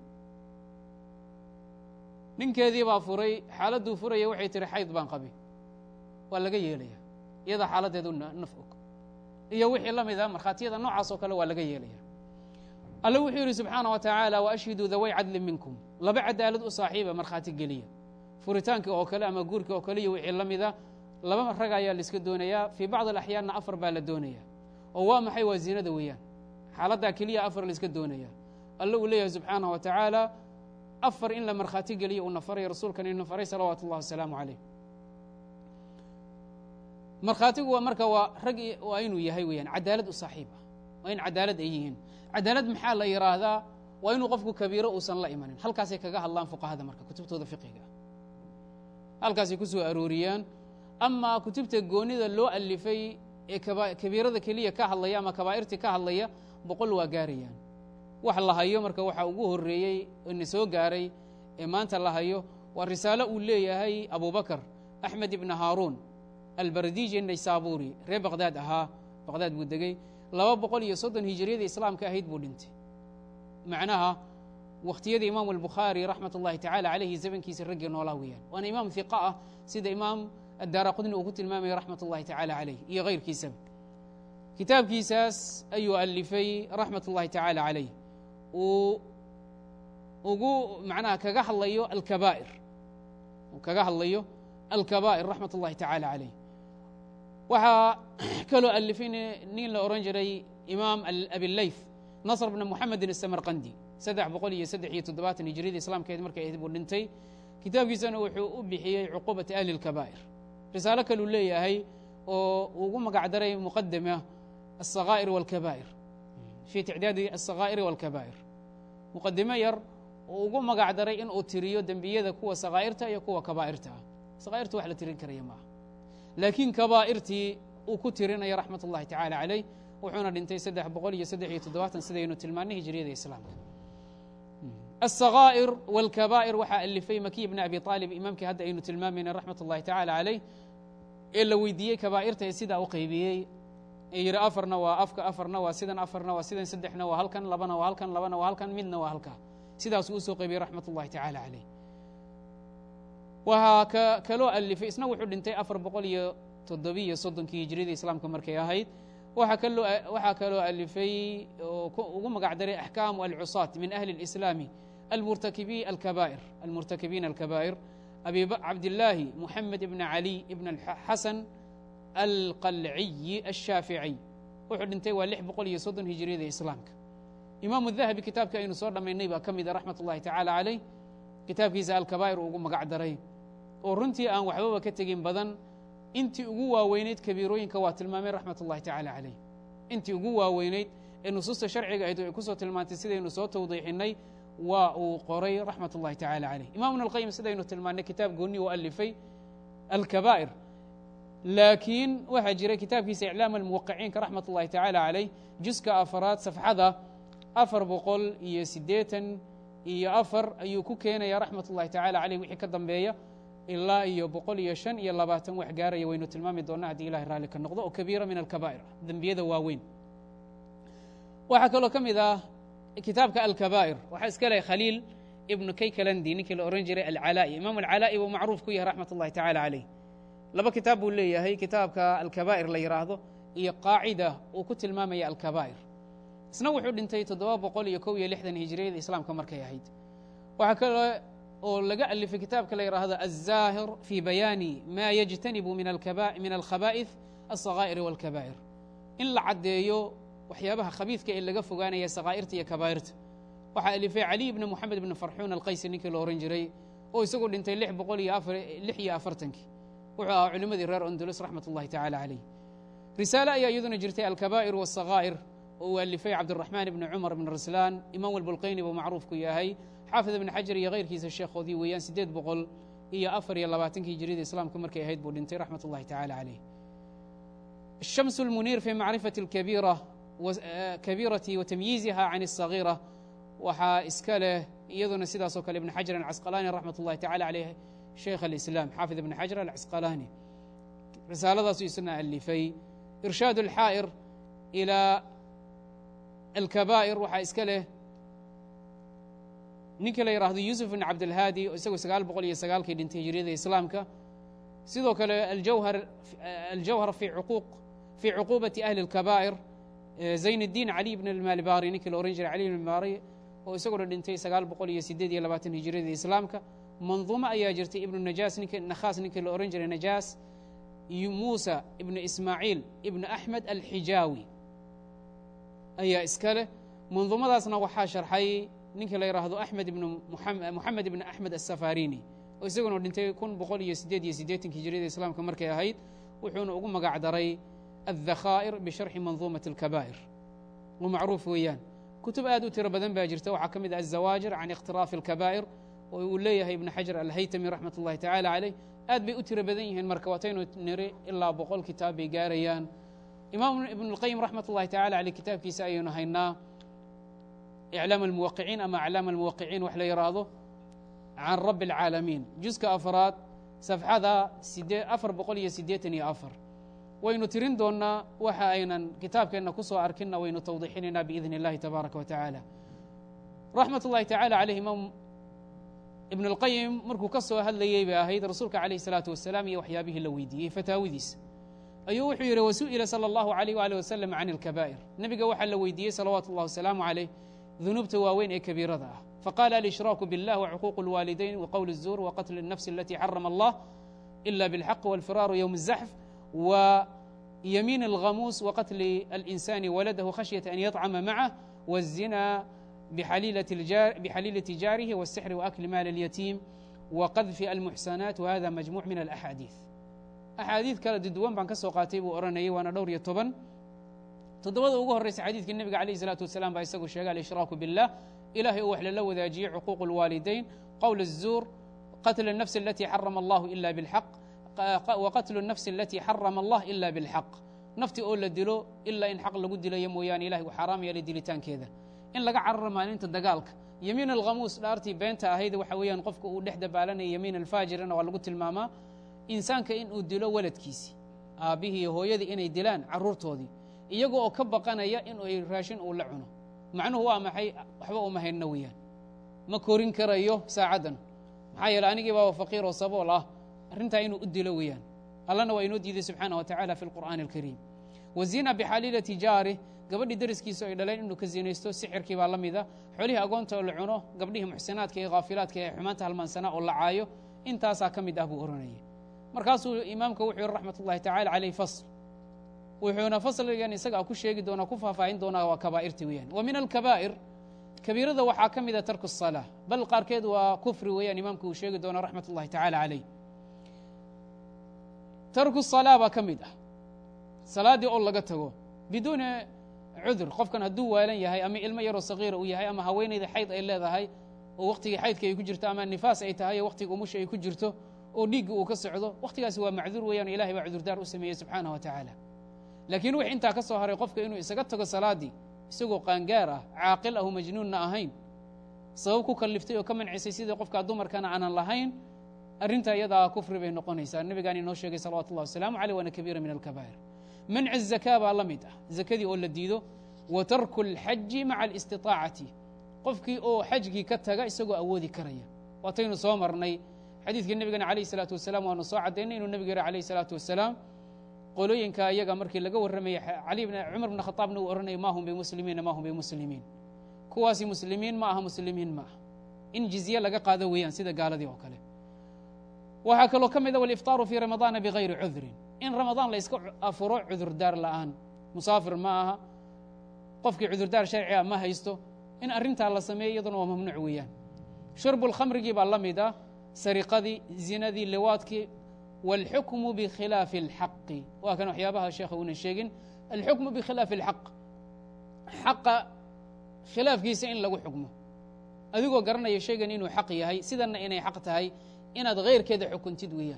ninkeedii baa furay xaaladduu furaya waxay tihi xayd baan qabi waa laga yeelaya iyadaa xaaladdeedu naf og iyo wixii la mida markhaatiyada noocaas oo kale waa laga yeelaya alle wuxuu yidhi subxaana wa tacaala waashhiduu daway cadlin minkum laba cadaalad u saaxiiba markhaati geliya furitaankii oo kale ama guurkii oo kale iyo wixii la mida laba rag ayaa laiska doonayaa fii bacdi alaxyaanna afar baa la doonaya oo waa maxay waa zinada weeyaan xaaladdaa keliya afar laiska doonaya alle uu leeyahay subxaana wa tacaala afar in la markhaati geliyo uuna faray rasuulkan inu faray salawaatu ullahi wasalaamu caleyh markhaatigu waa marka waa rag waa inuu yahay weeyaan cadaalad u saaxiib ah waa in cadaalad ay yihiin cadaalad maxaa la yidhaahdaa waa inuu qofku kabiiro uusan la imanin halkaasay kaga hadlaan fuqahada marka kutubtooda fiqiga halkaasay ku soo arooriyaan amaa kutubta goonida loo alifay ee kabiirada keliya ka hadlaya ama kabaa'irtii ka hadlaya boqol waa gaarayaan wax la hayo marka waxaa ugu horreeyey ina soo gaaray ee maanta la hayo waa risaalo uu leeyahay abubakar axmed ibna haaruun albardiji naysaburi reer baqdaad ahaa baqdaad buu degey laba boqol iyo soddon hijiriyada islaamka ahayd buu dhintay macnaha wakhtiyada imaamu albukhaari raxmat ullahi tacala caleyhi zamankiisa raggii noolaa weeyaan waana imaam hiqa ah sida imaam addaara qudni uu ku tilmaamaya raxmat ullahi tacala caleyh iyo hayrkiisaba kitaabkiisaas ayuu alifay raxmat ullahi tacala caleyh uu ugu macnaha kaga hadlayo alkabaa'ir uu kaga hadlayo alkabaa'ir raxmat ullahi tacala caleyh waxaa kaloo alifay nin la ohan jiray imaam abileyf nasr bna muxamedin asamarqandi saddex boqol iyo saddex iyo toddobaatan hijriyada islaamkeed markay ahayd buu dhintay kitaabkiisana wuxuu u bixiyey cuqubata ahli اlkabaa'ir risaalo kaluu leeyahay oo ugu magac daray muqadama alsakaa'ir walkabaa'ir fii ticdaadi alsakaa'iri walkabaa'ir muqadimo yar oo ugu magac daray inuu tiriyo dembiyada kuwa sakaa'irta iyo kuwa kabaa'irta ah sakaa'irta wax la tirin karaya maaha laakiin kabaa'irtii uu ku tirinaya raxmat ullahi tacala caleyh wuxuuna dhintay saddex boqol iyo saddex iyo toddobaatan sidaynu tilmaanay hijriyada islaamka الsakaa'ir wاlkabaa'ir waxaa alifay makiy bn abi aalib imaamkii hadda aynu tilmaamayna raxmat ullahi tacala caleyh ee la weydiiyey kabaa'irta ee sidaa u qaybiyey ee yidhi afarna waa afka afarna waa sidan afarna waa sidan saddexna waa halkan labana waa halkan labana waa halkan midna waa halkaa sidaasuu usoo qaybiyey raxmat ullahi tacala caleyh waxaa ka kaloo alifay isna wuxuu dhintay afar boqol iyo toddobiyo soddonkii hijriyada islaamka markay ahayd waxaa kaloo waxaa kaloo alifay oo ugu magac daray axkaamu alcusaat min ahli اlislaami almurtakibi alkabaa'ir almurtakibiina alkabaa'ir abi cabdillaahi muxamed ibn cali ibn xasan alqalciyi ashaaficiy wuxuu dhintay waa lix boqol iyo soddon hijriyada islaamka imaamu dahabi kitaabka aynu soo dhammaynay baa ka mid a raxmat ullahi tacala caleyh kitaabkiisa alkabaa'ir ugu magac daray oo runtii aan waxbaba ka tegin badan intii ugu waaweyneyd kabiirooyinka waa tilmaamay raxmat ullahi tacala caleyh intii ugu waaweyneyd ee nusuusta sharciga ayd ay kusoo tilmaantay sidaynu soo tawdiixinay waa uu qoray raxmat ullahi tacala caleyh imam ibn alqayim sidaynu tilmaanay kitaab gooni u alifay alkabaa'ir laakiin waxaa jiray kitaabkiisa iclaam almuwaqiciinka raxmat ullahi tacala caleyh juska afaraad safxada afar boqol iyo siddeetan iyo afar ayuu ku keenaya raxmat ullahi tacala caleyh wixii ka dambeeya ilaa iyo boqol iyo shan iyo labaatan wax gaaraya waynu tilmaami doonaa haddii ilahay raalli ka noqdo oo kabiira min alkabaa'ir dembiyada waaweyn waxaa kaloo ka mid ah kitaabka alkabaa'ir waxaa iska leh khaliil ibnu kaykalandi ninkii la ohan jiray alcalaa'i imaam alcalaa'i buu macruuf ku yahay raxmat ullahi tacala caleyh laba kitaab buu leeyahay kitaabka alkabaa'ir la yidhaahdo iyo qaacida uu ku tilmaamaya alkabaa'ir isna wuxuu dhintay toddoba boqol iyo kow iyo lixdan hijiriyada islaamka markay ahayd waxaa kaloo oo laga alifay kitaabka la yidhaahdo aلzaahir fi bayaani ma yajtanibu min alkhaba'ith alsakaa'ir walkabaa'ir in la caddeeyo waxyaabaha khabiidka ee laga fogaanaya sakaa'irta iyo kabaa'irta waxaa alifay caliy bni moxamed bni farxuun alqaysi ninkii la ohan jiray oo isagu dhintay lix boqol iyo lix iyo afartankii wuxuu ahaa culimmadii reer ondulus raxmat ullahi tacala caleyh risaale ayaa iyaduna jirtay alkabaa'ir waasakaa'ir oo uu alifay cabdiraxmaan ibni cumar bn raslaan imaam albulqayni buu macruuf ku yahay xaafid ibni xajar iyo kayrkiisa sheekhoodii weeyaan siddeed boqol iyo afar iyo labaatankii hijiriyada islaamka markay ahayd buu dhintay raxmat ullahi tacala caleyh الشمس المنير في معرفة الكبيرة كبيرة وتمييزها عن الصغيرة waxaa iska leh iyaduna sidaasoo kale ibn xajar alcasqalaani raxmat ullahi tacala caleyh sheikh alislaam xaafid ibn xajar alcasqalaani risaaladaasu isna alifay irshaad alxaa'ir ilaa alkabaa'ir waxaa iska leh ninkii la yidhaahdo yuusuf ibn cabdilhaadi oo isagu sagaal boqol iyo sagaalkii dhintay hijriyada islaamka sidoo kale aljawhar aljawhar fi cuquuq fii cuquubati ahli اlkabaa'ir zayn اddiin cali bn almaalibari ninkii la ohan jiray cali bn mari oo isaguna dhintay sagaal boqol iyo sideed iyo labaatan hijriyada islaamka manduumo ayaa jirtay ibnu najaas nink nakhaas ninkii la ohan jiray najaas muusa ibnu ismaaciil ibnu axmed alxijaawi ayaa iska leh manduumadaasna waxaa sharxay ninkii la yidhaahdo axmed ibn moxamed ibn axmed asafarini oo isaguna dhintay kun boqol iyo sideed iyo siddeetanki hijriyada islaamka markay ahayd wuxuuna ugu magac daray aldakhaa'ir bisharxi manduumati alkabaa'ir oo macruuf weeyaan kutub aad u tiro badan baa jirta waxaa ka mid ah azawaajir can ikhtiraafi alkabaa'ir oo uu leeyahay ibnu xajar alhaytami raxmat ullahi tacala caleyh aad bay u tiro badan yihiin marka waataynu niri ilaa boqol kitaab bay gaarayaan imaam ibn اlqayim raxmat ullahi tacala caleyh kitaabkiisa ayaynu haynaa iclaam almuwaqiciin ama aclaam almuwaqiciin wax la yidhaahdo can rabbi alcaalamiin juska afraad safxada afar boqol iyo siddeetan iyo afar waynu tirin doonnaa waxa aynan kitaabkeenna ku soo arkinna waynu tawdiixinaynaa biidn اllahi tabaaraka wa tacaala raxmat ullahi tacala caleyh imaam ibn اlqayim markuu ka soo hadlayey bay ahayd rasuulka calayh الsalaatu wasalaam iyo waxyaabihii la weydiiyey fataawidiisa ayuu wuxuu yidhi wasu'ila salى اllahu عalيh wali wasalam can اlkabaa'ir nebiga waxaa la weydiiyey salawaatu اllah wasalaamu caleyh dunuubta waaweyn ee kabiirada ah faqala alishiraaku biاllah wcuquuq اlwaalidayn wqowl الzuur waqatl الnafs alati xarama allah ila bاlxaq wاlfiraaru ywm الzaxf ويمين الغموس وقتل الإنسان ولده خشية أن يطعم معه والزنا بحليلة, الجار بحليلة جاره والسحر وأكل مال اليتيم وقذف المحسنات وهذا مجموع من الأحاديث أحاديث kala duduwan baan ka soo qaatay buu oranayay waana dhowr iyo toban toddobada ugu horreysa xadiidka nebiga alayh الsalaatu wasalaam baa isagu sheegay alishiraaku biاllah ilahay oo wax lala wadaajiyey cuquuq الwaalidayn qowl الzuur qatl النفس التي xarama allah ila bاlxaq wqatlu الnafsi alati xarama allah ila biاlxaq nafti oo la dilo ilaa in xaq lagu dilayo mooyaane ilahay uu xaaraam yeelay dilitaankeeda in laga cararo maalinta dagaalka yamiin alkhamuus dhaartii beenta ahayd waxa weeyaan qofka uu dhex dabaalanaya yamiin alfaajirina waa lagu tilmaamaa insaanka in uu dilo waladkiisii aabbihii iyo hooyadii inay dilaan carruurtoodii iyago oo ka baqanaya in ay raashin uu la cuno macnuhu waa maxay waxba uma haynno weeyaan ma korin karayo saacaddan maxaa yeele anigii baaba faqiir oo sabool ah arrintaa inuu u dilo weeyaan allana waa inoo diiday subxaana wa tacala fi lqur'aani alkariim wazina bixaliilati jaarih gabadhii dariskiisa ay dhaleen inuu ka zinaysto sixirkii baa la mida xolihii agoonta oo la cuno gabdhihii muxsinaadka iyo khaafilaadka ee xumaanta halmaansanaa oo la caayo intaasaa ka mid ah buu oranayay markaasuu imaamka wuxuu yihi raxmat ullahi tacala caleyh fasl wuxuuna fasligan isaga ku sheegi doonaa ku faahfaahin doonaa waa kabaa'irta weeyaan wa min alkabaa'ir kabiirada waxaa ka mida tarku الsalaa bal qaarkeed waa kufri weeyaan imaamka uu sheegi doona raxmat ullahi tacala caleyh tarku salaa baa ka mid ah salaaddii oo laga tago biduuni cudur qofkan hadduu waalan yahay ama ilmo yaroo sagiira uu yahay ama haweenayda xayd ay leedahay oo wakhtigii xaydka ay ku jirto ama nifaas ay tahay oo wakhtiga umusha ay ku jirto oo dhiigga uu ka socdo wakhtigaasi waa macduur weeyaan ilahay baa cudurdaar u sameeyey subxaanah wa tacaala laakiin wix intaa ka soo haray qofka inuu isaga tago salaaddii isagoo qaangaar ah caaqil ahu majnuunna ahayn sabab ku kaliftay oo ka mancisay sidii qofkaa dumarkana aanan lahayn arrinta iyadaa kufri bay noqonaysaa nabigaan inoo sheegay salawatu ullahi wasalaamu aleyh waana kabiira min alkabaa'ir manci zakaa baa la mid ah zakadii oo la diido wa tarku اlxaji maca alistiطaacati qofkii oo xajgii ka taga isagoo awoodi karaya waataynu soo marnay xadiidkii nebigana alayh الsalaatu wasalaam waanu soo caddaynay inuu nebigu yihi alayh الsalaatu wasalaam qolooyinka iyaga markii laga warramaya ali cumar bn khaaabna uu ohanaya ma hum bimuslimiina ma hum bimuslimiin kuwaasi muslimiin ma aha muslimiin ma aha in jizye laga qaado weeyaan sida gaaladii oo kale waxaa kaloo ka mid a waliftaaru fii ramadaana bigayri cudrin in ramadaan la yska afuro cudurdaar la'aan musaafir ma aha qofkii cudurdaar sharciga ma haysto in arrintaa la sameeyo iyaduna waa mamnuuc weeyaan shurbu lkhamrigii baa la mid ah sariqadii zinadii liwaadkii wاlxukmu bikhilaafi اlxaqi waa kan waxyaabaha sheekha una sheegin alxukmu bikhilaafi اlxaq xaqa khilaafkiisa in lagu xukmo adigoo garanaya shaygan inuu xaq yahay sidanna inay xaq tahay inaad hayrkeeda xukuntid weeyaan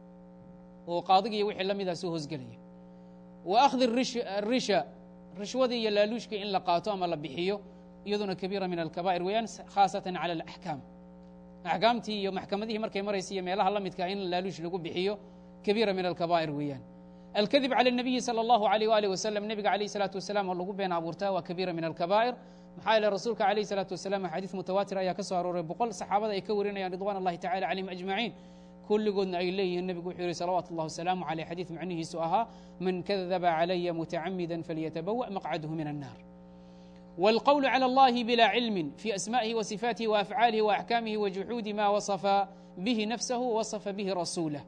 oo qaadigiiyo wixii la midaa soo hoosgelaya wa akhdi risha rishwadii iyo laaluushka in la qaato ama la bixiyo iyaduna kabiira min alkabaa'ir weeyaan khaasatan cala alaxkaam axkaamtii iyo maxkamadihii markay maraysa iyo meelaha la midkaa in laaluush lagu bixiyo kabiira min alkabaa'ir weeyaan alkadib cala الnabiyi salى اllahu alيyh walih wasalam nebiga alayh الsalaatu wasalam oo lagu been abuurtaa waa kabiira min alkabaa'ir maxaa yeele rasuulka alayh الsalaatu wasalam xadiis mutawaatir ayaa ka soo arooray boqol saxaabada ay ka warinayaan ridwan اllahi tacala calayhim ajmaciin kulligoodna ay leeyihiin nebigu wuxuu yihi salawaatu اllah wasalaamu aleyh xadiis macnihiisu ahaa man kadaba calaya mutacamida falyatabawaأ maqcadhu min الnar والqول على الlh بلا علم في أسmائه وصفاته وأفعاaله وأحكامه وجuحوud ma وصفa bه نفسه وصفa bه رasuuله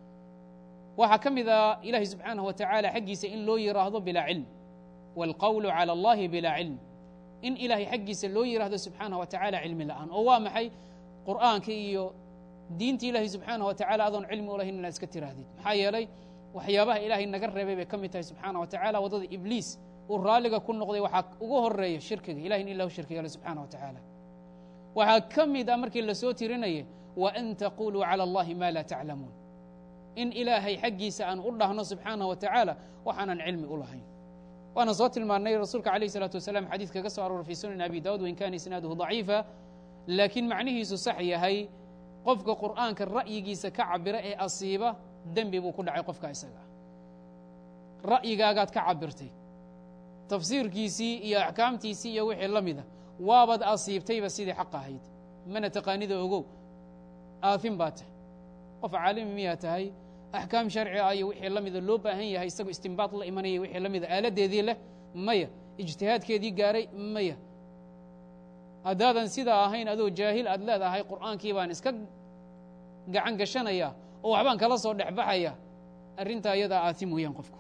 waxaa ka mida ilahi subحaanaه وataعالى xaggiisa in loo yiraahdo bilaa cilm والqول عalى الlahi bilaa cilm in ilahay xaggiisa loo yiraahdo subحaanaه وataعالى cilmi la'aan oo waa maxay qur'aanka iyo diinta ilahi subحaanaه وataعالى adoon cilmi u lahayn inaad iska tiraahdid maxaa yeelay waxyaabaha ilahay naga reebay bay ka mid tahay subحaanaه وataعالى waddada ibliis uu raalliga ku noqday waxaa ugu horeeya shirkiga ilahi in ilahu shirkiga ale subxana wa tacaala waxaa ka mid a markii lasoo tirinaya wa an taquluu calى اllahi ma laa taclamuun in ilaahay xaggiisa aan u dhahno subxaanah wa tacaala waxaanan cilmi u lahayn waana soo tilmaanay rasuulka alayh الsalaatu wasalam xadiis kaga soo aroora fi sunan abi dawud wain kana isnaaduhu ضaciifa laakiin macnihiisu sax yahay qofka qur'aanka ra'yigiisa ka cabira ee asiiba dembi buu ku dhacay qofka isaga ra'yigaagaad ka cabirtay tafsiirkiisii iyo axkaamtiisii iyo wixii la mida waabaad asiibtayba sidii xaq ahayd mana taqaanida ogow aafin baa tahay qof caalimi miyaa tahay axkaam sharci ah iyo wixii la mida loo baahan yahay isagoo istimbaad la imanaya wixii la mida aaladeedii leh maya ijtihaadkeedii gaaray maya haddaadan sidaa ahayn adoo jaahil aad leedahay qur'aankii baan iska gacan gashanaya oo waxbaan kala soo dhexbaxaya arrintaa iyadaa aatim weeyaan qofku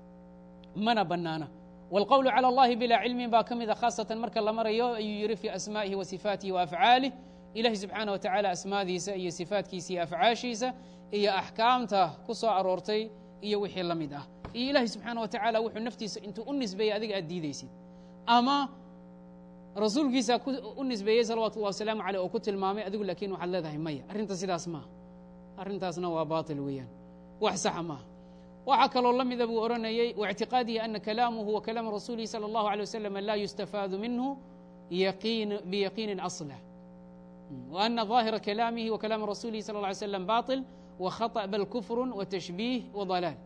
mana bannaana wاlqowlu calى اllahi bilaa cilmin baa ka mida khaasatan marka la marayo ayuu yihi fi asmaa'ihi wa sifaatihi wa afcaalih ilahi subxaanah wa tacala asmaadiisa iyo sifaatkiisa iyo afcaashiisa iyo axkaamta ku soo aroortay iyo wixii la mid ah iyo ilahi subxaana wa tacala wuxuu naftiisa intuu u nisbeeyey adiga aad diidaysid ama rasuulkiisa u nisbeeyey salawatu اllah wasalaamu aleyh oo ku tilmaamay adigu laakiin waxaad leedahay maya arrinta sidaas maaha arrintaasna waa baaطil weeyaan wax saxa maaha waxaa kaloo la mida buu odhanayey واctiqaadihi ana kalaamuhu wa kalaamu rasuulihi salى اllahu alيه waslm la yustafaadu minhu biyaqiini asla وأna ظaahira kalaamihi wa kalaami rasuulihi sal ه alay slam baطil وkhaطأ bal kufr وتashbiih وضalaal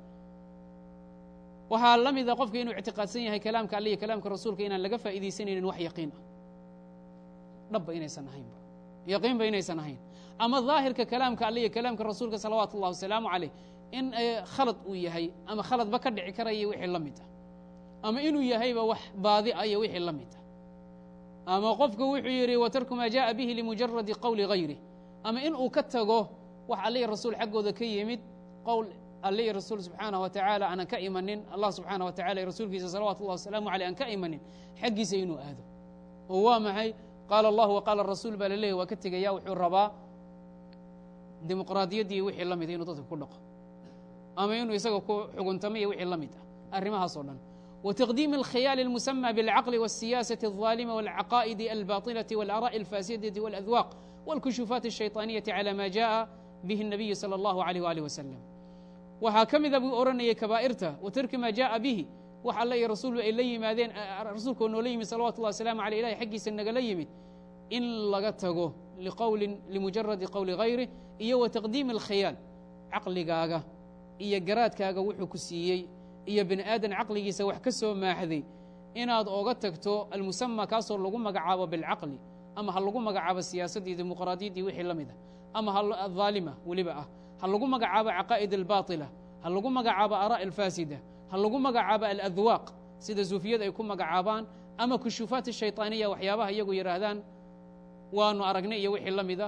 waxaa la mida qofka inuu ictiqaadsan yahay kalaamka alle iyo kalaamka rasuulka inaan laga faa'iidaysanaynin wax yaqiin ah dhabba inaysan ahaynba yaqiinba inaysan ahayn ama ظaahirka kalaamka alle iyo kalaamka rasuulka salawaatu اllah wasalaamu عaleyh in khalad uu yahay ama khaladba ka dhici karaya wixii la mid ah ama inuu yahayba wax baadi a iyo wixii la mid ah ama qofku wuxuu yidhi watarku maa jaءa bihi limujaradi qowli غayrih ama in uu ka tago wax alle rasuul xaggooda ka yimid qowl alle iyo rasuul subxaanah wa tacaala aanan ka imanin allah subxaanah wa tacala iyo rasuulkiisa salawatu اllah wasalaamu aleyh aan ka imanin xaggiisa inuu aado oo waa maxay qaala allahu wa qaala rasuul baa laleeyahy waa ka tegaya wuxuu rabaa dimuqraadiyaddii wixii la mida inuu dadka ku dhaqo ama inuu isaga ku xuguntamo iyo wixii la mid ah arrimahaas oo dhan وتقديم الkhيال المسمى بالعقل والسياسة الظالمة والعقائد الباطلة والآراء الفاسدة والأذواق والكشوفات الشhayطانية على ma جاء bه النبي صلى الله عليه وaله وسلم waxaa ka mida buu oranayay kabاa'رta وتrki ma جاءa bه wax all iyo rasuul ay la yimaadeen rasuulkoo noola yimid salawatu الlah وaسلام عalيه ilahy xaggiisa nagala yimid in laga tago liqowlin limujaradi qowli hayrih iyo wa taqdiimi alkhiyaal caqligaaga iyo garaadkaaga wuxuu ku siiyey iyo bini aadan caqligiisa wax ka soo maaxday inaad oga tagto almusama kaasoo lagu magacaabo bilcaqli ama ha lagu magacaabo siyaasaddii dimuqraadiyaddii wixii la mid ah ama haalima weliba ah ha lagu magacaabo caqaa'id albaatila ha lagu magacaabo araa' alfaasida ha lagu magacaabo aladwaaq sida suufiyada ay ku magacaabaan ama kushuufaat ashayطaaniya waxyaabaha iyagu yidhaahdaan waanu aragnay iyo wixii la mida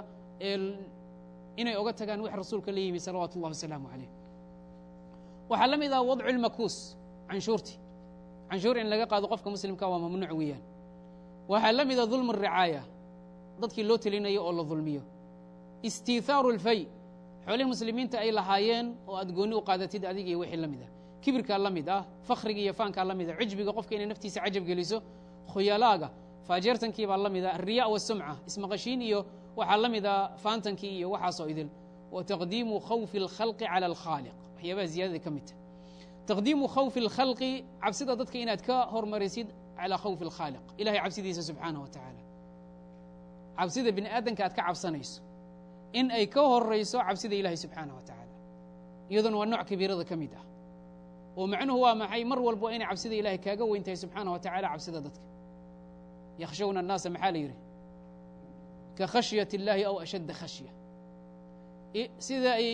inay oga tagaan wix rasuulka la yimi salawaatu اllah wasalaamu calayh waxaa la mid ah wadcu اlmakuus canshuurti canshuur in laga qaado qofka muslimka waa mamnuuc weeyaan waxaa la mida dulm الricaaya dadkii loo telinayo oo la dulmiyo istiithaaru اlfay xoolihii muslimiinta ay lahaayeen oo aad gooni u qaadatid adig iyo wixii la mid ah kibirkaa la mid ah fakhriga iyo faankaa la mid ah cujbiga qofka inay naftiisa cajab geliso khuyalaaga faajeertankii baa la mid ah alriya wasumca ismaqashiin iyo waxaa la mid ah faantankii iyo waxaasoo idil wa taqdiimu khawfi اlkhalqi cala alkhaaliq waxyaabaha ziyadada ka midta taqdiimu khawfi اlkhalqi cabsida dadka inaad ka hormarisid calaa khawfi اlkhaaliq ilahay cabsidiisa subxaanah wa tacaala cabsida bini aadanka aad ka cabsanayso in ay ka horayso cabsida ilahay subxaanah wa tacaala iyaduna waa nooc kabiirada ka mid ah oo macnuhu waa maxay mar walba inay cabsida ilahay kaaga weyn tahay subxaanah wa tacala cabsida dadka yakhshawna annaasa maxaa la yidhi ka khashyat اllahi aw ashadda khashya sida ay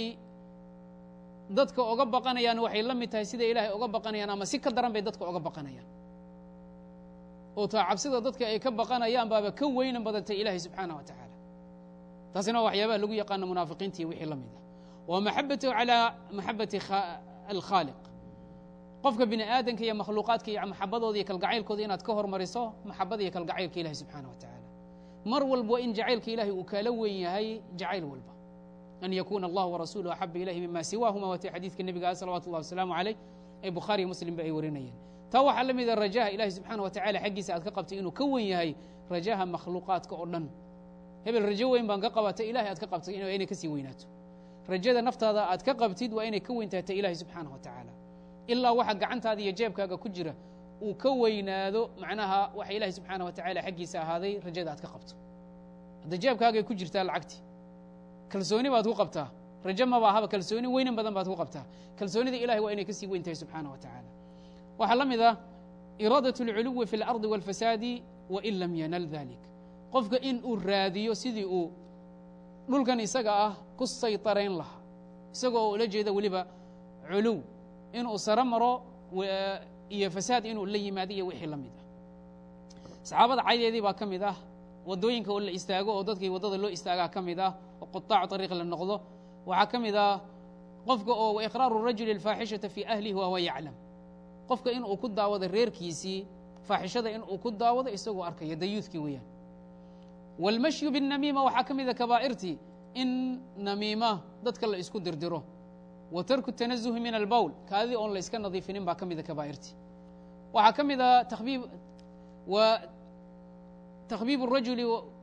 dadka oga baqanayaan waxay la mid tahay sida ilaahay oga baqanayaan ama si ka daran bay dadka oga baqanayaan oo taa cabsida dadka ay ka baqanayaan baaba ka weynan badantay ilaahay subxaanah wa tacaala taasina waa waxyaabaha lagu yaqaano munaafiqiinta iyo wixii la mid ah wa maxabatu calaa maxabati alkhaaliq qofka bini aadanka iyo makhluuqaadka iyo maxabadooda iyo kalgacaylkooda inaad ka hormariso maxabada iyo kalgacaylka ilahi subxaanah wa tacaala mar walba in jacaylka ilahay uu kaala weyn yahay jacayl walba an yakuna allah warasuuluhu axaba ilayhi mima siwaahuma waatay xadiidka nebiga salawatu اllah wasalaamu calayh ee bukhaariyo muslimba ay warinayeen taa waxaa la mida rajaha ilahi subxaana wa tacala xaggiisa aad ka qabtay inuu ka wen yahay rajaha makhluuqaadka oo dhan hebel rajo weyn baan ka qabata ilahay aad ka qabtay inay kasii weynaato rajada naftaada aad ka qabtid waa inay ka weyntaata ilahi subxaanah wa tacaala ilaa waxa gacantaada iyo jeebkaaga ku jira uu ka weynaado macnaha waxa ilahi subxaana wa tacala xaggiisa ahaaday rajada aad ka qabto hadda jeebkaagay ku jirtaa lacagti kalsooni baad ku qabtaa rajo maba ahaba kalsooni weynan badan baad ku qabtaa kalsoonida ilahay waa inay kasii weyn tahay subxaana wa tacaala waxaa la mid ah iraadaة اlculuwi fi اlardi wاlfasaadi wain lam yanal dalik qofka in uu raadiyo sidii uu dhulkan isaga ah ku saytarayn lahaa isagoo oo ula jeeda weliba culuw inuu saro maro iyo fasaad inuu la yimaado iyo wixii la mid ah saxaabada caydeedii baa ka mid ah waddooyinka oo la istaago oo dadkii waddada loo istaagaa ka mid ah oo quطaacu طariiq la noqdo waxaa ka mid ah qofka oo waiqraaru rajuli اlfaaxishata fi ahlihi wahuwa yaclam qofka in uu ku daawado reerkiisii faaxishada in uu ku daawado isagoo arkaya dayuudkii weeyaan wاlmashyu biالnamiima waxaa ka mida kabaa'irtii in namiima dadka la isku dirdiro wa tarku الtanazuhi min albowl kaadidii oon la iska nadiifinin baa ka mida kabaa'irtii waxaa ka mid a tabiib wa takhbiib الrajuli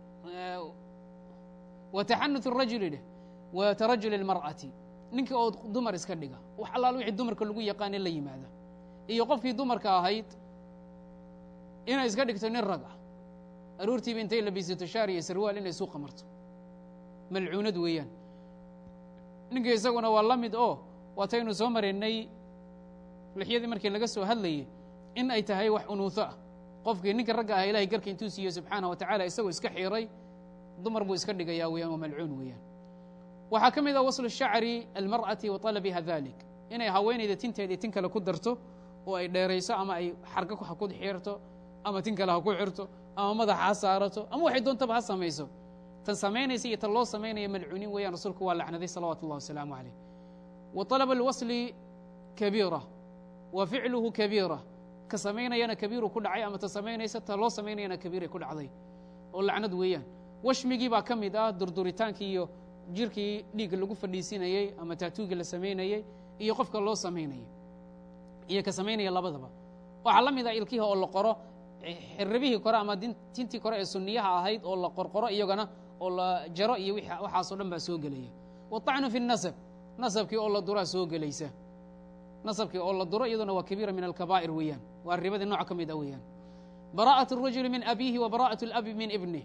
wa taxanuث الrajuli dheh wa tarajul اlmar'ati ninka oo dumar iska dhiga wax allaal wixii dumarka lagu yaqaane la yimaada iyo qofkii dumarka ahayd inay iska dhigto nin rag ah aroortiiba intay labisato shaar iyo sarwaal inay suuqa marto malcuunad weeyaan ninka isaguna waa la mid oo waataynu soo maraynay lixyadii markii laga soo hadlayay in ay tahay wax unuuho ah qofkii ninka ragga ah ilahay garka intuu siiyo subxaanah wa tacala isagoo iska xiiray dumar buu iska dhigayaa weeyaan waa malcuun weeyaan waxaa ka mid ah waslu shacri almar'ati wa talabiha dalik inay haweenayda tinteedii tin kale ku darto oo ay dheerayso ama ay xarga ha ku xirto ama tin kale ha ku xirto ama madaxa ha saarato ama waxay doontaba ha samayso tan samaynaysa iyo tan loo samaynaya malcuuniin weeyaan rasuulku waa lacnaday salawaatu اllah wasalaamu calayh wa طalab اlwasli kabiira wa ficluhu kabiira ka samaynayana kabiiru ku dhacay ama ta samaynaysa ta loo samaynayana kabiiray ku dhacday oo lacnad weeyaan washmigii baa ka mid ah durduritaankii iyo jirkii dhiigga lagu fadhiisinayey ama taatuuga la samaynayey iyo qofka loo samaynayay iyo ka samaynaya labadaba waxaa la mid ah ilkihi oo la qoro xirribihii kore ama tintii kore ee sunniyaha ahayd oo la qorqoro iyagana oo la jaro iyo waxaasoo dhan baa soo gelaya waطacnu fi الnasab nasabkii oo la duraa soo gelaysa nasabkii oo la duro iyaduna waa kabiira min alkabaa'ir weeyaan waa ribadii nooc ka mid a weeyaan bara'aة الrajuli min abiihi wa bara'aة اlabi min ibnih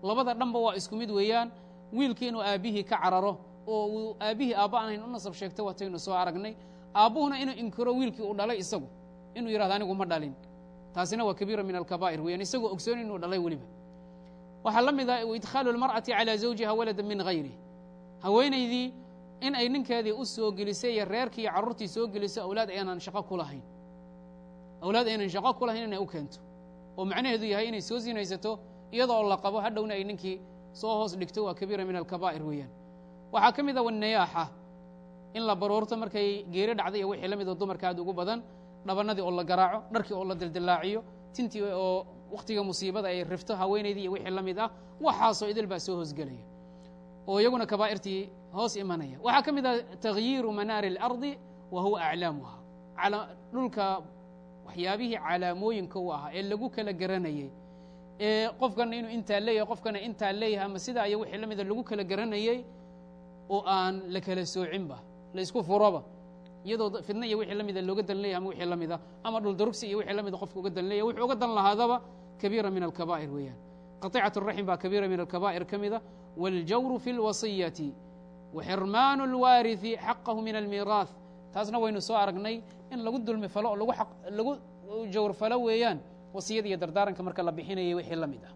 labada dhanba waa isku mid weeyaan wiilkii inuu aabbihii ka cararo oo uu aabbihii aabba aan hayn u nasab sheegto wataynu soo aragnay aabbuhuna inuu inkiro wiilkii uu dhalay isagu inuu yidhahdo anigu ma dhalin taasina waa kabiira min alkabaa'ir weeyaan isagoo ogsoon inuu dhalay weliba waxaa la mid ah idkhaalu اlmar'ati calى zawjiha walada min hayri haweenaydii in ay ninkeedii u soo gelisay iyo reerkii iyo carruurtii soo geliso awlaad aynan shaqo ku lahayn awlaad aynan shaqo ku lahayn inay u keento oo macnaheedu yahay inay soo sinaysato iyadoo la qabo hadhowna ay ninkii soo hoos dhigto waa kabiira min alkabaa'ir weeyaan waxaa ka mid a wanayaaxa in la baroorto markay geeri dhacday iyo wixii la mid oo dumarka aad ugu badan dhabanadii oo la garaaco dharkii oo la dildillaaciyo tintii oo wakhtiga musiibada ay rifto haweenaydii iyo wixii la mid ah waxaasoo idil baa soo hoosgelaya oo iyaguna kabaa'irtii hoos imanaya waxaa ka mid ah taghyiiru manaari اlardi wa huwa aclaamuha dhulka waxyaabihii calaamooyinka u ahaa ee lagu kala garanayey ee qofkana inuu intaa leeyahay qofkana intaa leeyahay ama sidaa iyo wixii la mida lagu kala garanayey oo aan la kala soocinba la isku furoba iyadoo fidna iyo wixii la mida looga dan leeyahay ama wixii la mida ama dhuldarugsi iyo wixii la mida qofka uga dan leeyahy wuxuu uga dan lahaadaba kabiira min alkabaa'ir weeyaan qaطicaة الraxim baa kabiira min alkabaa'ir ka mida wاljawru fi اlwasiyati waxirmaanu اlwaariثi xaqahu min almiiraaث taasna waynu soo aragnay in lagu dulmi falo oo lagu lagu jawr falo weeyaan wasiyada iyo dardaaranka marka la bixinayay wixii la mid ah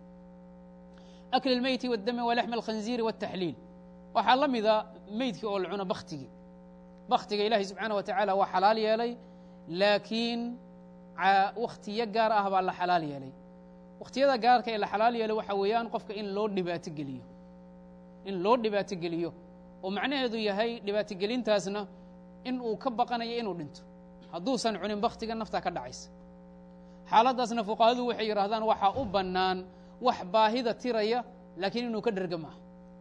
akl اlmeyti wاdami walaxmi اlkhanziiri wالtaxliil waxaa la mida meydkii oo la cuno baktigii baktiga ilahi subxaana wa tacaala waa xalaal yeelay laakiin wakhtiyo gaar ah baa la xalaal yeelay wakhtiyada gaarka ee la xalaal yeelay waxaa weeyaan qofka in loo dhibaato geliyo in loo dhibaato geliyo oo macnaheedu yahay dhibaatogelintaasna in uu ka baqanayo inuu dhinto hadduusan cunin baktiga naftaa ka dhacaysa xaaladdaasna fuqahadu waxay yidhahdaan waxaa u bannaan wax baahida tiraya laakiin inuu ka dherga maaha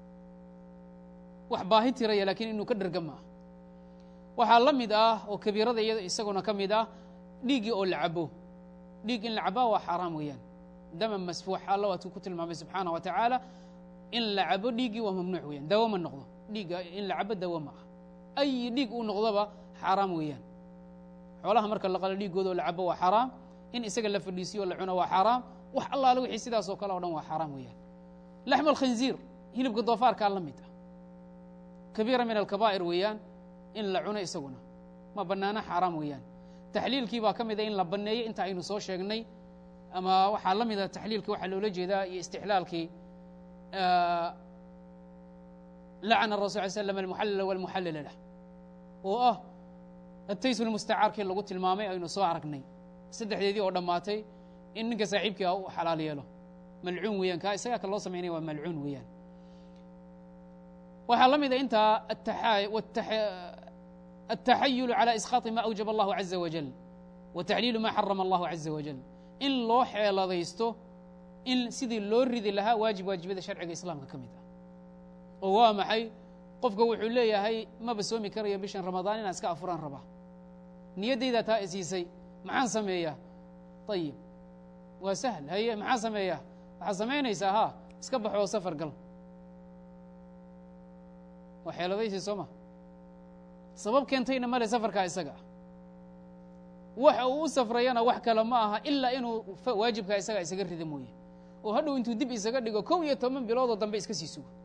wax baahi tiraya laakiin inuu ka dherga maaha waxaa la mid ah oo kabiirada iyada isaguna ka mid ah dhiiggii oo la cabo dhiig in la cabaa waa xaaraam weeyaan dama masfuux alla waatuu ku tilmaamay subxaana wa tacaala in la cabo dhiiggii waa mamnuuc weeyaan dawo ma noqdo dhiigga in la cabo dawo ma ah ay dhiig uu noqdoba xaaraam weeyaan xoolaha marka la qalo dhiiggooda oo la cabo waa xaaraam in isaga la fadhiisiyo o la cuno waa xaaraam wax allaale wixii sidaas oo kale o dhan waa xaaraam weeyaan laxmu alkhinziir hilibka doofaarkaa la mid ah kabiira min alkabaa'ir weeyaan in la cuno isaguna ma bannaano xaaraam weeyaan taxliilkii baa ka mida in la banneeyo inta aynu soo sheegnay ama waxaa la mida taxliilkii waxaa loola jeedaa iyo istixlaalkii lacna rasul ly slam almuxallila walmuxallila lah oo ah atays lmustacaarkii lagu tilmaamay aynu soo aragnay saddexdeedii oo dhammaatay in ninka saaxiibkii ah u xalaal yeelo malcuun weeyaan kaa isagaa ka loo samaynaya waa malcuun weeyaan waxaa la mida intaa التaxayul عalى isqاaطi ma أwjab الlah عaزa wajل wa taxliilu ma xarama الlah عaزa wajل in loo xeeladaysto in sidii loo ridi lahaa waajib waajibada sharciga islaamka ka mid ah oo waa maxay qofka wuxuu leeyahay maba soomi karayo bishan ramadaan inaan iska afuraan rabaa niyaddaydaa taa isiisay maxaan sameeyaa ayib waa sahl haye maxaan sameeyaa waxaad samaynaysaa ha iska baxoo safar gal waa xeeladaysi soo ma sabab keentayna male safarkaa isaga ah waxa uu u safrayana wax kale ma aha ilaa inuu waajibkaa isaga isaga rida mooye oo hadhow intuu dib isaga dhigo kow iyo toban biloodoo dambe iska sii sugo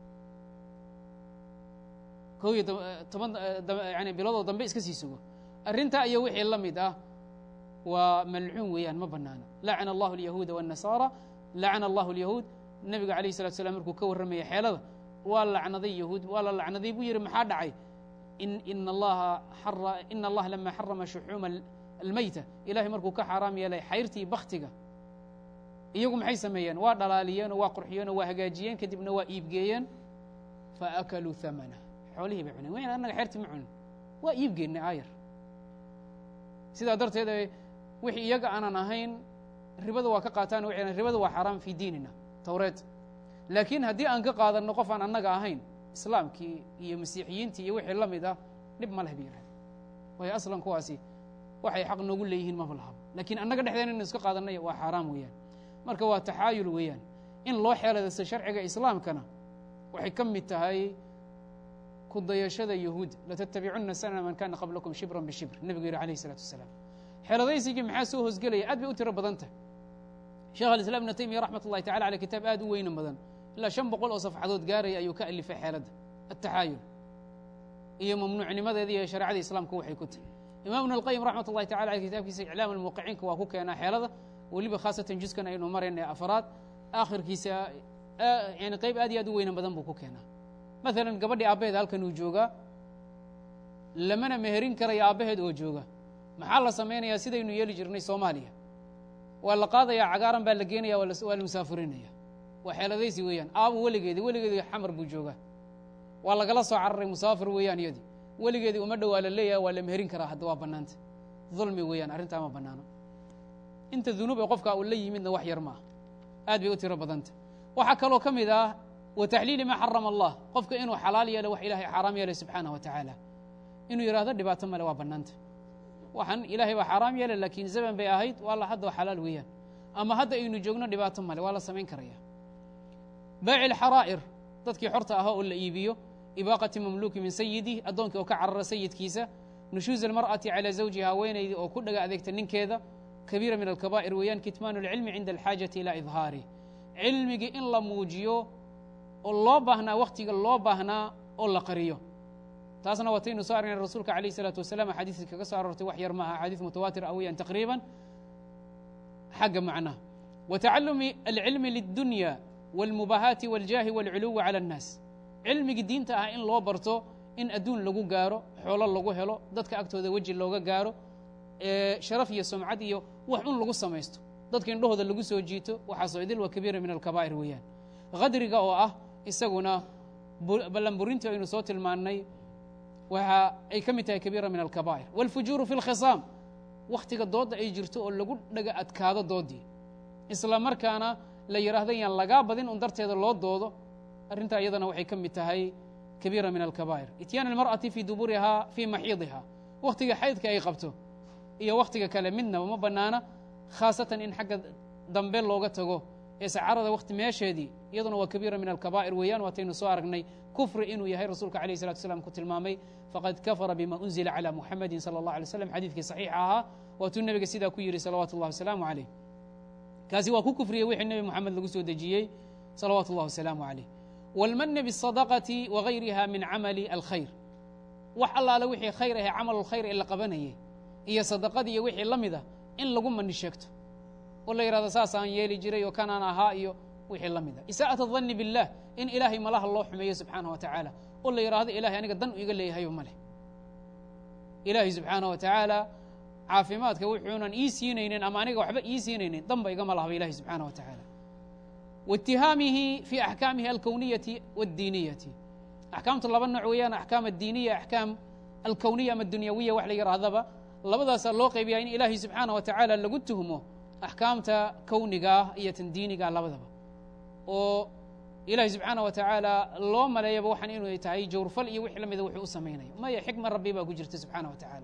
kow iyo toban yani biloodoo dambe iska sii sugo arrintaa iyo wixii la mid ah waa malcuun weeyaan ma banaana lacana allahu alyahuuda waالnasaara lacana allahu alyahuud nebiga alayh الsalatu slam markuu ka warramaya xeelada waa lacnaday yahuud waa la lacnaday buu yihi maxaa dhacay in allaha ina allaha lama xarama shuxuuma almeyta ilahay markuu ka xaaraam yeelay xayrtii baktiga iyagu maxay sameeyeen waa dhalaaliyeen oo waa qurxiyeen oo waa hagaajiyeen kadibna waa iibgeeyeen faakaluu hamana xoolihii bay cuneen wayna annaga xeertii ma cunin waa iibgeennay aayar sidaa darteed wixii iyaga aanan ahayn ribada waa ka qaataan waxay ribada waa xaaraam fii diinina towreed laakiin haddii aan ka qaadanno qof aan annaga ahayn islaamkii iyo masiixiyiintii iyo wixii la mid ah dhib ma leh ba yihahda waayo aslan kuwaasi waxay xaq noogu leeyihiin maba lahabo lakiin annaga dhexdeena inu iska qaadanay waa xaaraam weeyaan marka waa taxaayul weeyaan in loo xeeladaysto sharciga islaamkana waxay ka mid tahay ku dayashada yahuud latattabicunna sanana man kana qablakum shibran bishibr nebigu yihi alayh isalaatu wasalaam xeeladaysigii maxaa soo hoosgelaya aad bay u tiro badan tahay sheekh alislam ibnu taymiya raxmat ullahi tacala aley kitaab aad u weyna badan ilaa shan boqol oo safxadood gaaraya ayuu ka alifay xeeladda ataxaayul iyo mamnuucnimadeeda iyo shareecada islaamku waxay ku tahy imam ibn alqayim raxmat ullahi tacala aley kitaabkiisa iclaam almuuqiciinka waa ku keenaa xeelada weliba khaasatan juskan aynu marayna afraad aakhirkiisa yani qayb aad iyo aad u weynan badan buu ku keenaa maalan gabadhii aabbaheed halkan uu joogaa lamana meherin karayo aabbaheed oo jooga maxaa la samaynayaa sidaynu yeeli jirnay soomaaliya waa la qaadayaa cagaaran baa la geenaya waa la musaafurinaya waa xeeladaysi weeyaan aabu weligeedi weligeedi xamar buu joogaa waa lagala soo cararay musaafir weeyaan iyadii weligeedii uma dhowaa la leeyahay waa la meherin karaa hadda waa bannaanta dulmi weeyaan arrintaa ma bannaano inta dunuub ee qofka uu la yimidna wax yar ma ah aad bay u tiro badanta waxaa kaloo ka mid ah wa taxliili maa xarama allah qofka inuu xalaal yeelo wax ilaahay xaaraam yeelay subxaanah wa tacaala inuu yidhahdo dhibaato male waa bannaanta waxaan ilaahay baa xaaraam yeelay laakiin zaman bay ahayd waa la hadda xalaal weeyaan ama hadda aynu joogno dhibaato male waa la samayn karaya baaci lxaraa'ir dadkii xorta ahaa oo la iibiyo ibaaqati mamluuki min sayidih addoonkii oo ka carara sayidkiisa nushuuز almar'ati calى zawjiha haweenaydii oo ku dhaga adeegta ninkeeda kabiira min alkabaa'ir weeyaan kitmaan اlcilmi cinda alxaajati ilaa idhaarih cilmigii in la muujiyo oo loo baahnaa wakhtiga loo baahnaa oo la qariyo taasna wataynu soo aragnay rasuulka alayh الsalaatu wasalam axaadiisii kaga soo aroortay wax yar maaha axaadiis mutawaatir ah weeyaan taqriiban xagga macnaha wa tacalumi alcilmi liلdunya wاlmubahaati wاljaahi wاlculuwi calى الnaas cilmigii diinta ah in loo barto in adduun lagu gaaro xoolo lagu helo dadka agtooda weji looga gaaro sharaf iyo sumcad iyo wax un lagu samaysto dadka indhahooda lagu soo jiito waxaasoo idil waa kabiira min alkabaa'ir weeyaan khadriga oo ah isaguna ballanburintii aynu soo tilmaannay waxa ay ka mid tahay kabiira min alkabaa'ir wاlfujuuru fi اlkhisaam wakhtiga doodda ay jirto oo lagu dhaga adkaado doodii isla markaana la yidhaahda yaan lagaa badin un darteeda loo doodo arrintaa iyadana waxay ka mid tahay kabiira min alkabaa'ir ityaan almar'ati fii duburihaa fii maxiidiha wakhtiga xaydka ay qabto iyo wakhtiga kale midnaba ma bannaana khaasatan in xagga dambe looga tago ee sacarada wakhti meesheedii iyaduna waa kabiira min alkabaa'ir weeyaan waataynu soo aragnay kufri inuu yahay rasuulka alayh salatu slam ku tilmaamay faqad kafara bima unzila calى muxamadi salى اllah alay slam xadiidkii saxiixa ahaa waatuu nebiga sidaa ku yidhi salawaatu اllah wasalaamu calayh kaasi waa ku kufriyey wixii nebi moxamed lagu soo dejiyey salawaatu اllah wasalaamu calayh wاlmani bالsadaqati wagayriha min camali alkhayr wax allaale wixii khayr ahe camal lkhayr ee la qabanayay iyo sadaqadii iyo wixii la mida in lagu mani sheegto oo la yidhahdo saasaan yeeli jiray oo kanaan ahaa iyo wixii la mida isaa'at adanni biاllah in ilaahay malaha loo xumeeyo subxaanah wa tacaala oo la yidhahdo ilahay aniga dan iga leeyahayo ma leh ilaahay subxaanah wa tacaala caafimaadka wuxuunan ii siinaynin ama aniga waxba ii siinaynin danba igama lahaba ilahay subxaanah wa tacaala waitihaamihi fi axkaamihi alkowniyati wاddiiniyati axkaamtu laba nooc weeyaan axkaam addiiniya axkaam alkowniya ama dunyawiya wax la yidhaahdaba labadaasaa loo qaybiyaa in ilaahay subxaanah wa tacaala lagu tuhmo axkaamta kownigaah iyo tan diinigaa labadaba oo ilaahay subxaanah wa tacaala loo maleeyaba waxaan inuu tahay jawrfal iyo wix la mida wuxuu u samaynayo maya xikma rabbi baa ku jirta subxaanah wa tacaala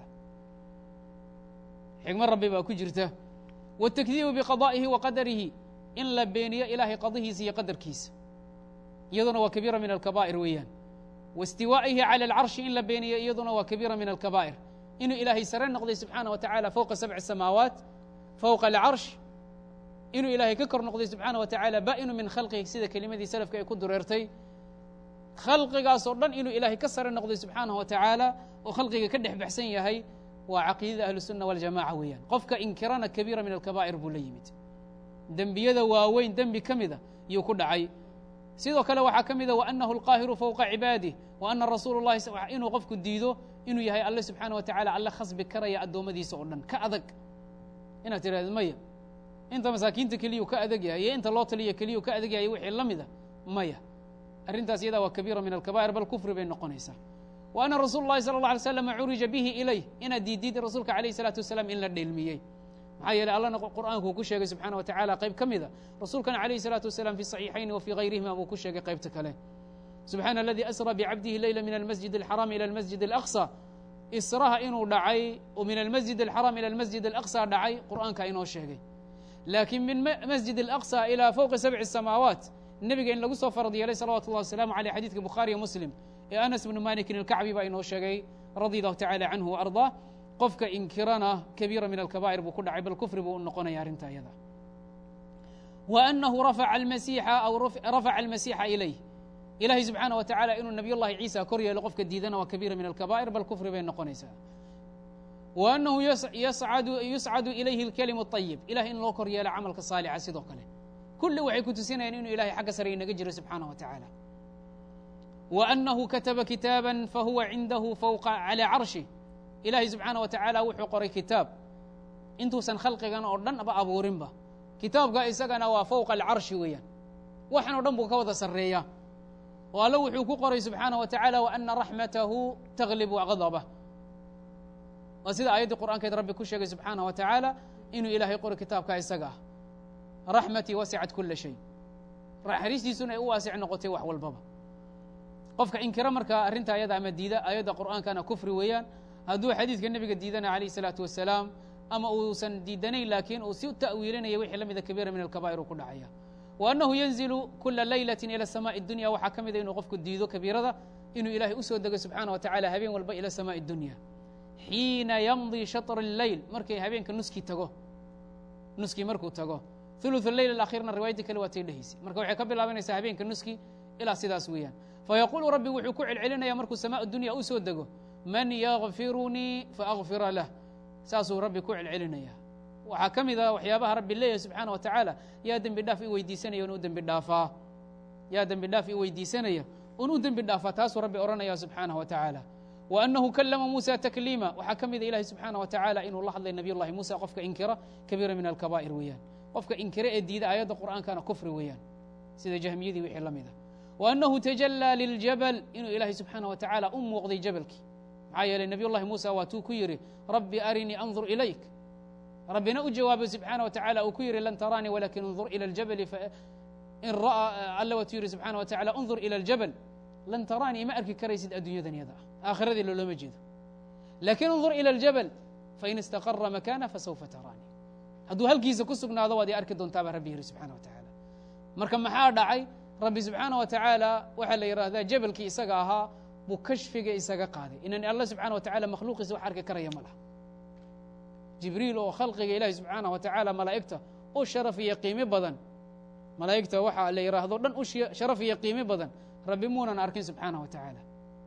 xikma rabbi baa ku jirta wاtakdiibu biqada'ihi wa qadarihi in la beeniyo ilaahay qadihiisa iyo qadarkiisa iyaduna waa kabiira min alkabaa'ir weeyaan waistiwaa'ihi cala alcarshi in la beeniyo iyaduna waa kabiira min alkabaa'ir inuu ilaahay sare noqday subxaanah wa tacaala fowqa sabci samaawaat fowqa alcarsh inuu ilaahay ka kor noqday subxaanah wa tacaala ba'inu min khalqihi sida kelimadii salafka ay ku dureertay khalqigaasoo dhan inuu ilaahay ka sare noqday subxaanah wa tacaala oo khalqiga ka dhex baxsan yahay waa caqiidada ahlusunna waljamaca weeyaan qofka inkirana kabiira min alkabaa'ir buu la yimid dembiyada waaweyn dembi ka mida yuu ku dhacay sidoo kale waxaa ka mida waanahu alqaahiru fowqa cibaadih wa ana rasuulu llahi inuu qofku diido inuu yahay alle subxaana wa tacala alle khasbi karaya addoommadiisa oo dhan ka adag inaad tidhahdo maya inta masaakiinta keliyuu ka adag yahay iyo inta loo taliya keliyuu ka adag yahay wixii la mida maya arrintaas iyadaa waa kabiira min alkabaa'ir bal kufri bay noqonaysaa wa ana rasuulu llahi sala allah alay slam curija bihi ilayh inaad diidid rasuulka alayh isalaatu wasalaam in la dheelmiyey maxaa yeeley allana qur'aanku ku sheegay subxana wa tacala qayb ka mida rasuulkana alayh الsalaatu wasalaam fi صaxiixayn wa fii gayrihima buu ku sheegay qaybta kale subxaana aladii asra bicabdihi leyla min almasjid alxaraam ila almasjid alaqصى israha inuu dhacay oo min almasjid alxaraam ila almasjid alaqصى dhacay qur'aanka inoo sheegay laakiin min masjid alaqصى ilى fowqi sabci الsamaawaat nebiga in lagu soo farad yeelay salawatu اllah wasalaamu aleyh xadidka bukhaariyo muslim ee anas bnu malikin alkacbi baa inoo sheegay radi allahu tacala canhu وarضaa qofka inkirana kabiira min alkabaa'ir buu ku dhacay bal kufri buu u noqonaya arrinta iyada wa anahu rafaca almasiixa aw rafaca almasiixa ilayh ilahay subxaana wa tacala inuu nabiy llahi ciisa kor yeelo qofka diidana waa kabiira min alkabaa'ir bal kufri bay noqonaysaa wa anahu yuscadu ilayhi اlkalimu اطayib ilahay in loo kor yeelo camalka saalixa sidoo kale kulli waxay ku tusinayaan inuu ilahay xagga sare inaga jiro subxaana wa tacaala wa anahu kataba kitaaba fahuwa cindahu fawqa calaa carshih ilahay subxaana wa tacaala wuxuu qoray kitaab intuusan khalqigan oo dhan ba abuurinba kitaabka isagana waa fowqa alcarshi weeyaan waxan o dhan buu ka wada sarreeyaa oo alle wuxuu ku qoray subxaana wa tacaala wa ana raxmatahu taglibu gadabah waa sida aayaddii qur'aankeed rabbi ku sheegay subxaana wa tacaala inuu ilaahay qoray kitaabka isaga ah raxmatii wasicat kula shay naxariistiisuna ay u waasic noqotay wax walbaba qofka inkira markaa arrinta ayada ama diida aayadda qur'aankana kufri weeyaan hadduu xadiidka nebiga diidana alayh الsalaatu wasalaam ama uusan diidanayn laakiin uu si ta'wiilinaya wixii la mida kabiira min alkabaa'ir uu ku dhacaya wa annahu yanzilu kula laylati ila samaai اdunya waxaa ka mida inuu qofku diido kabiirada inuu ilahay usoo dego subxaana wa tacala habeen walba ila samaai اdunya xiina yamdi shaطr اleyl markay habeenka nuskii tago nuskii markuu tago ثuluث leyl alaakhirna riwaayadii kale waa tay dhehaysay marka waxay ka bilaabanaysaa habeenka nuski ilaa sidaas weeyaan fayaquulu rabbi wuxuu ku celcelinaya markuu samaa dunya u soo dego man yakfirunii faakfira lah saasuu rabbi ku celcelinaya waxaa ka mid a waxyaabaha rabbi leeyahay subxaana wa tacaala yaa dembi dhaaf i weydiisanaya un u dembi dhaafaa yaa dembi dhaaf i weydiisanaya un u dembi dhaafaa taasuu rabbi odhanaya subxaanaه wa tacaala wa anahu kalama muusa takliima waxaa ka mida ilahi subxaana wa tacaala inuu la hadlay nabiy llahi muusa qofka inkira kabiira min alkabaa'ir weeyaan qofka inkire ee diida aayadda qur'aankana kufri weeyaan sida jahmiyadii wixii la mida wa anahu tajalaa liljabal inuu ilaahay subxaana wa tacaala u muuqday jabalkii maxaa yeeley nabiy llahi muusa waa tuu ku yidhi rabbi arinii andur ilayk rabbina u jawaabay subxaana wa tacala uu ku yidhi lan taraanii walakin undur ila ljabali in ra'a alla watuu yidhi subxana wa tacala undur ila aljabal lan taraanii ma arki karaysid adduunyadan yada ah aakhiradii looloma jeedo laakin undur ila aljabal fain istaqara makana fasawfa taraanii hadduu halkiisa ku sugnaado waad i arki doontaa baa rabbi yidhi subxana wa tacaala marka maxaa dhacay rabbi subxaana wa tacaala waxaa la yidhaahdaa jabalkii isaga ahaa buu kashfiga isaga qaaday inan alla subxana wa tacala makhluuqiisa wax arki karaya ma laha jibriil oo khalqiga ilaahi subxaana wa tacaala malaa'igta u sharaf iyo qiimi badan malaa'igta waxaa la yidhaahdo dhan u sharaf iyo qiimi badan rabbi muunan arkin subxaana wa tacaala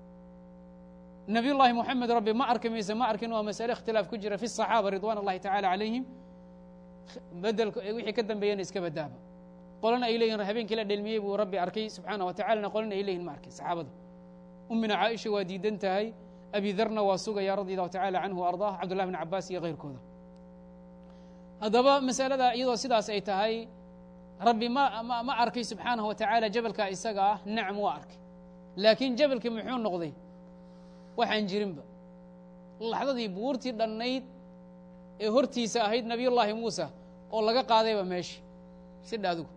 nabiy llahi moxamed rabbi ma arki mayse ma arkin waa masale ikhtilaaf ku jira fi الصaxaaba ridwan اllahi tacala calayhim bedel wixii ka dambeeyana iska badaaba qolana ay leyihin habeenkii la dhelmiyey buu rabbi arkay subxaana wa tacalana qolana ay leyihin ma arkin saxaabada umina caaisha waa diidan tahay abi darna waa sugaya radi allahu tacala canhu ardah cabdullah bn cabaas iyo keyrkooda haddaba masalada iyadoo sidaas ay tahay rabbi ma ma arkay subxaanahu wa tacaala jabalkaa isaga ah nacam waa arkay laakiin jabalkii muxuu noqday waxaan jirinba laxdadii buurtii dhannayd ee hortiisa ahayd nabiy llaahi muusa oo laga qaadayba meesha sidha adigu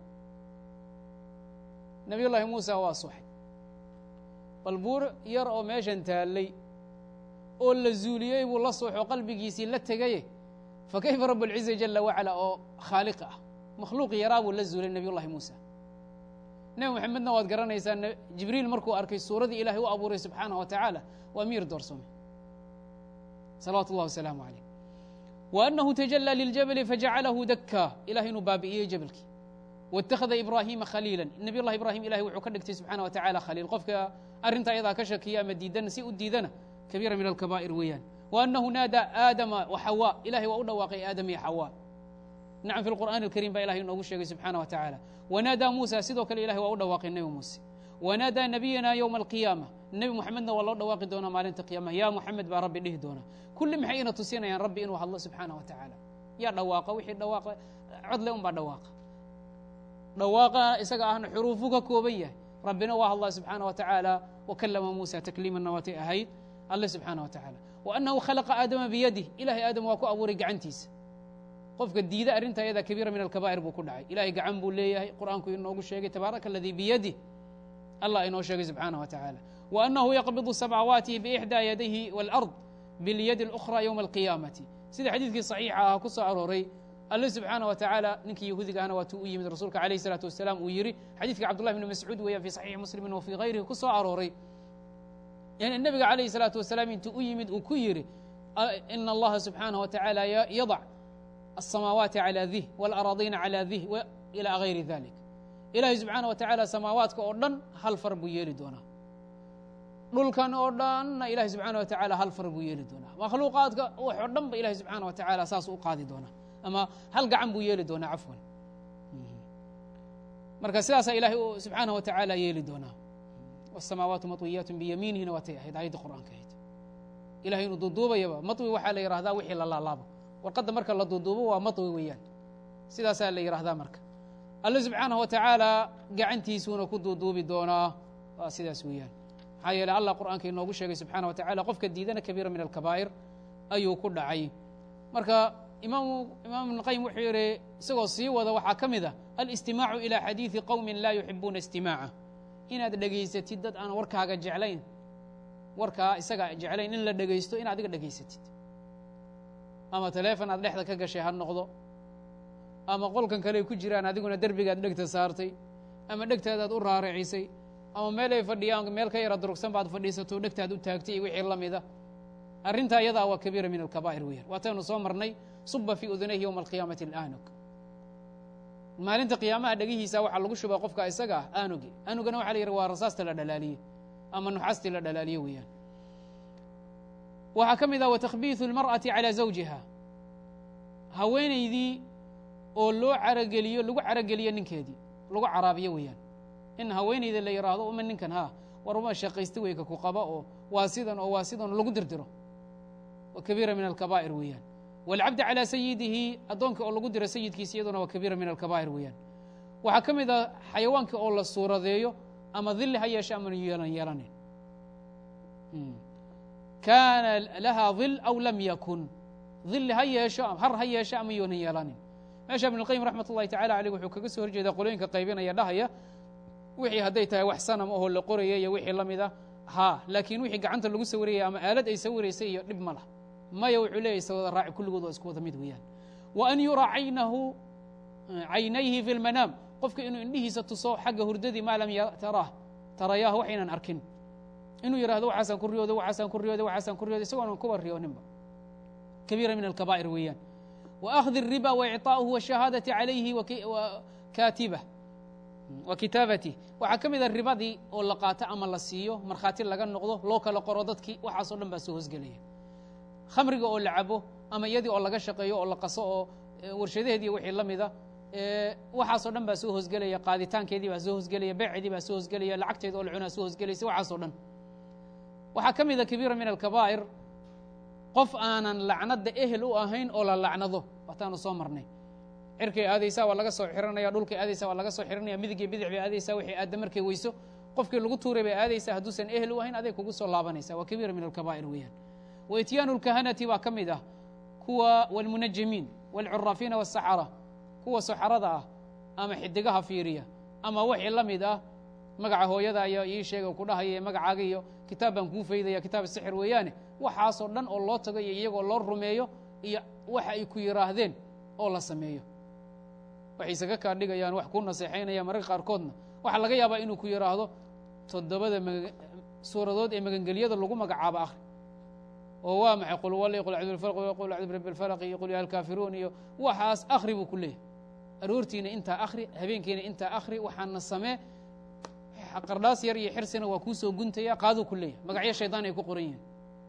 nabiy llaahi muusa waa suxay bal buur yar oo meeshan taallay oo la zuuliyey buu la suuxo qalbigiisii la tegaye fa kayfa rabu اlciza jala wacala oo khaaliqa ah makhluuq yaraa buu la zuulay nabiy llahi muusa nebi moxamedna waad garanaysaa jibriil markuu arkay suuradii ilahay u abuuray subxaanaه wa tacaala waa miir doorsomay salawaatu اllah wasalaamu عaleyh wa anahu tajalى liljabali fajacalahu dakkaa ilahay inuu baabi'iyey jabalkii wاtakhada ibraahiima khaliila nabiy llahi ibrahim ilahay wuxuu ka dhigtay subxana wa tacala khaliil qofka arrinta ayadaa ka shakiya ama diidana si u diidana kabiira min alkabaa'ir weeyaan wa anahu naada aadama wa xawa ilahay waa u dhawaaqay aadam iyo xawa nacam fi lqur'ani alkarim baa ilahay inoogu sheegay subxana wa tacaala wanaadaa muusa sidoo kale ilahay waa u dhawaaqay nebi muuse wanaadaa nabiyana yowma alqiyaama nebi moxamedna waa loo dhawaaqi doonaa maalinta qiyamaha ya moxamed baa rabbi dhihi doonaa kulli maxay ina tusinayaan rabbi inuu hadlo subxaana wa tacaala yaa dhawaaqa wixii dhawaaqa codle un baa dhawaaqa dhawaaqa isaga ahna xuruufu ka kooban yahay rabbina waa hadlaa subxaana wa tacaala wakalama muusa takliimanna waatay ahayd alle subxaana wa tacaala wa anahu khalaqa aadama biyadih ilahay aadam waa ku abuuray gacantiisa qofka diida arrinta ayada kabiira min alkabaa'ir buu ku dhacay ilahay gacan buu leeyahay qur'aanku inoogu sheegay tabaaraka aladii biyadih allah inoo sheegay subxaana wa tacaala wa anahu yaqbidu samaawaati biixdaa yadayhi wاlard bilyadi اlأkhra ywma alqiyaamati sida xadiidkii saxiixa ah ku soo arooray alle subxaana wa tacaala ninkii yahuudiga ahna waatuu u yimid rasuulka alayh الsalaatu wasalaam uu yidhi xadiidka cabdullahi bni mascuud weeyaan fi saxiixi muslimin wa fii hayrihi ku soo arooray yani nebiga calayh الsalaatu wasalaam intuu u yimid uu ku yidhi ina allaha subxaanaه wa tacaala yadac الsamaawaati calى dih wاlaraadiina calى dih ilaa gayri dalik ilaahay subxaana wa tacaala samaawaadka oo dhan hal far buu yeeli doonaa dhulkan oo dhanna ilahay subxaana wa tacaala hal far buu yeeli doonaa makhluuqaadka wax oo dhan ba ilahay subxaana wa tacaala saas u qaadi doonaa ama hal gacan buu yeeli doonaa cafwan marka sidaasaa ilahay subxaana wa tacaala yeeli doonaa wاsamaawaatu maطwiyaat biyamiinihina waatay ahayd ayadda qur'aanka ahayd ilahay inuu duuduubayaba maطwi waxaa la yihahdaa wixii la laalaabo warqadda marka la duuduubo waa maطwi weeyaan sidaasaa la yihahdaa marka alle subxaanaه wa tacaala gacantiisuuna ku duuduubi doonaa waa sidaas weeyaan maxaa yeele allah qur'aanka inoogu sheegay subxaana wa tacala qofka diidana kabiira min alkabaa'ir ayuu ku dhacay marka imaam imaam ibn qayim wuxuu yihi isagoo sii wada waxaa ka mid ah alistimaacu ilى xadiiثi qowmi laa yuxibuuna istimaaca inaad dhegaysatid dad aan warkaaga jeclayn warkaa isaga jeclayn in la dhegaysto in adiga dhegaysatid ama taleefon aad dhexda ka gashay ha noqdo ama qolkan kale ay ku jiraan adiguna derbigaad dhegta saartay ama dhegtaadaad u raaracisay ama meel ay fadhiyaan meel ka yara durugsan baad fadhiisato dhegtaad u taagtay iyo wixii la mida arrintaa iyadaa waa kabiira min alkabaa'ir weeyaan waataynu soo marnay suba fii udunayhi yowma alqiyaamati aanug maalinta qiyaamaha dhegihiisa waxaa lagu shubaa qofka isaga ah aanugi aanugana waxa la yidhi waa rasaasta la dhalaaliye ama nuxaastii la dhalaaliye weeyaan waxaa ka mid ah watakbiiثu اlmarأati calى zawjiha haweenaydii oo loo carageliyo lagu carageliyo ninkeedii lagu caraabiyo weeyaan in haweenayda la yidhaahdo uma ninkan ha war uma shaqaysta weyka ku qaba oo waa sidan oo waa sidan lagu dirdiro wa kabiira min alkabaa'ir weeyaan wاlcabdi calى sayidihi addoonka oo lagu diro sayidkiisa iyaduna waa kabiira min alkabaa'ir weeyaan waxaa ka mid ah xayawaanka oo la suuradeeyo ama dili ha yeeshe ama yeelan yeelanin kaana laha dil aw lam yakun dili ha yeesho har ha yeesho ama yoonan yeelanin meesha ibn اlqayim raxmat ullahi tacala aleyh wuxuu kaga soo horjeedaa qolooyinka qaybinaya dhahaya wixii hadday tahay wax sanam ahoo la qoraya iyo wixii la mida ha laakiin wixii gacanta lagu sawiraya ama aalad ay sawiraysay iyo dhib ma lah maya wuxuu leeyahy sawada raaci kulligood waa isku wada mid weeyaan wa an yuraa caynahu caynayhi fi lmanaam qofka inuu indhihiisa tuso xagga hurdadii maa lam taraah tarayaah waxaynan arkin inuu yidhahdo waxaasaan ku riyooday waxaasaan ku riyooday waxaasaan ku riyooday isagoonan kuba riyooninba kabiira min alkabaa'ir weeyaan wa akhdi الriba wa icطaa'uhu washahaadati calayhi kaatibah wa kitaabatih waxaa ka mida ribadii oo la qaato ama la siiyo markhaati laga noqdo loo kala qoro dadkii waxaasoo dhan baa soo hosgelaya khamriga oo la cabo ama iyadii oo laga shaqeeyo oo la qaso oo warshadaheedii wixii la mida waxaasoo dhan baa soo hosgelaya qaaditaankeedii baa soo hosgelaya beeceedii baa soo hosgelaya lacagteeda oo la cunaa soo hosgelaysa waxaasoo dhan waxaa ka mida kabiira min alkabaa'ir qof aanan lacnadda ehel u ahayn oo la lacnado waataanu soo marnay cirkay aadaysaa waa laga soo xiranaya dhulkay aadaysaa waa laga soo xiranaya midigii bidix bay aadaysaa wixii aadda markay weyso qofkii lagu tuuray bay aadaysaa hadduusan ehel u ahayn aday kugu soo laabanaysa waa kabiira min alkabaa'ir weeyaan wa ityaanu lkahanati baa ka mid ah kuwa walmunajimiin walcuraafiina wasaxara kuwa saxarada ah ama xidigaha fiiriya ama wixii la mid ah magaca hooyada ayaa ii sheega ku dhahaya magacaaga iyo kitaab baan kuu faydaya kitaab sixir weeyaane waxaasoo dhan oo loo tago iyo iyagoo loo rumeeyo iyo waxa ay ku yidhaahdeen oo la sameeyo waxay isaga kaa dhigayaan wax ku naseexaynaya mararka qaarkoodna waxaa laga yaabaa inuu ku yidhaahdo toddobada suuradood ee magangelyada lagu magacaabo akhri oo waa maxay qul wali qul acdu bilfalq qul acdu birabbi alfalaq iyo qul ya alkaafiruun iyo waxaas akhri buu ku leeyahy aroortiina intaa akhri habeenkiina intaa akhri waxaana samee qardhaas yar iyo xirsina waa kuu soo guntaya qaaduu ku leeyahy magacyo shaydaan ay ku qoran yihiin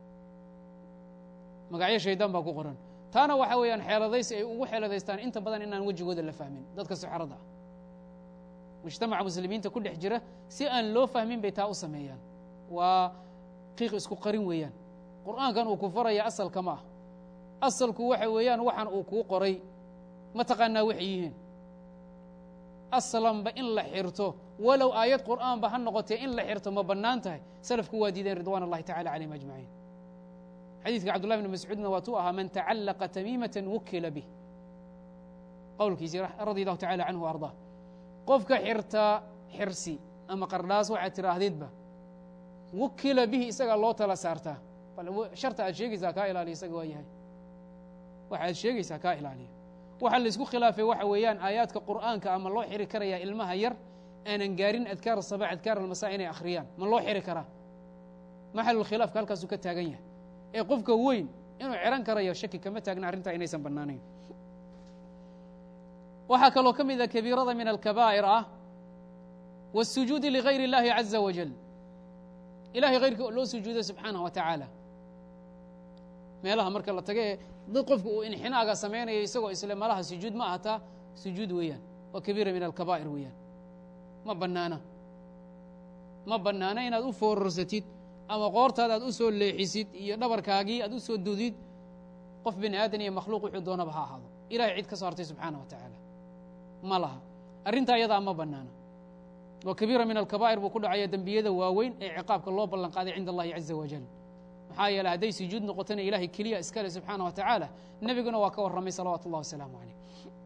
magacyo shaydaan baa ku qoran taana waxa weeyaan xeeladaysi ay ugu xeeladaystaan inta badan inaan wejigooda la fahmin dadka suxarada ah mujtamaca muslimiinta ku dhex jira si aan loo fahmin bay taa u sameeyaan waa qiiq isku qarin weeyaan qur'aankan uu ku faraya asalka ma ah asalku waxa weeyaan waxaan uu kuu qoray ma taqaanaa waxay yihiin aslanba in la xirto walow aayad qur'aanba ha noqotee in la xirto ma bannaan tahay salafku waa diideen ridwan اllahi tacala calayhim ajmaciin xadiidka cabdullahi bn mascuudna waatuu ahaa man tacallaqa tamiimata wukila bih qowlkiisii radi allahu tacala canhu o ardaa qofka xirtaa xirsi ama qardhaas waxaad tiraahdidba wukila bihi isagaa loo tala saartaa sharta aad sheegaysaa kaa ilaaliya isaga waa yahay waxa aad sheegaysaa kaa ilaaliya waxaa la isku khilaafay waxa weeyaan aayaadka qur'aanka ama loo xiri karayaa ilmaha yar aanan gaarin adkaar asaba adkaar almasaa inay akhriyaan ma loo xiri karaa maxalulkhilaafka halkaasuu ka taagan yahay ee qofka weyn inuu xihan karayo shaki kama taagna arrintaa inaysan bannaanayn waxaa kaloo ka mida kabiirada min alkabaa'ir ah wاsujuudi ligayr اllahi caza wajal ilahay hayrkii oo loo sujuudo subxaanah wa tacaala meelaha marka la taga ee dad qofku uu inxinaaga samaynayo isagoo isle malaha sujuud ma ahataa sujuud weeyaan waa kabiira min alkabaa'ir weeyaan ma bannaana ma bannaana inaad u foorarsatid ama qoortaada aad u soo leexisid iyo dhabarkaagii aad u soo dudid qof bini aadan iyo makhluuq wuxuu doonaba ha ahaado ilahay cid ka soo hartay subxaana wa tacaala ma laha arrintaa iyadaa ma bannaana waa kabiira min alkabaa'ir buu ku dhacaya dembiyada waaweyn ee ciqaabka loo ballan qaaday cinda allahi caza wajal maxaa yeele hadday sujuud noqotona ilahay keliya iskale subxaana wa tacaala nebiguna waa ka warramay salawaatu اllah wasalaamu calayh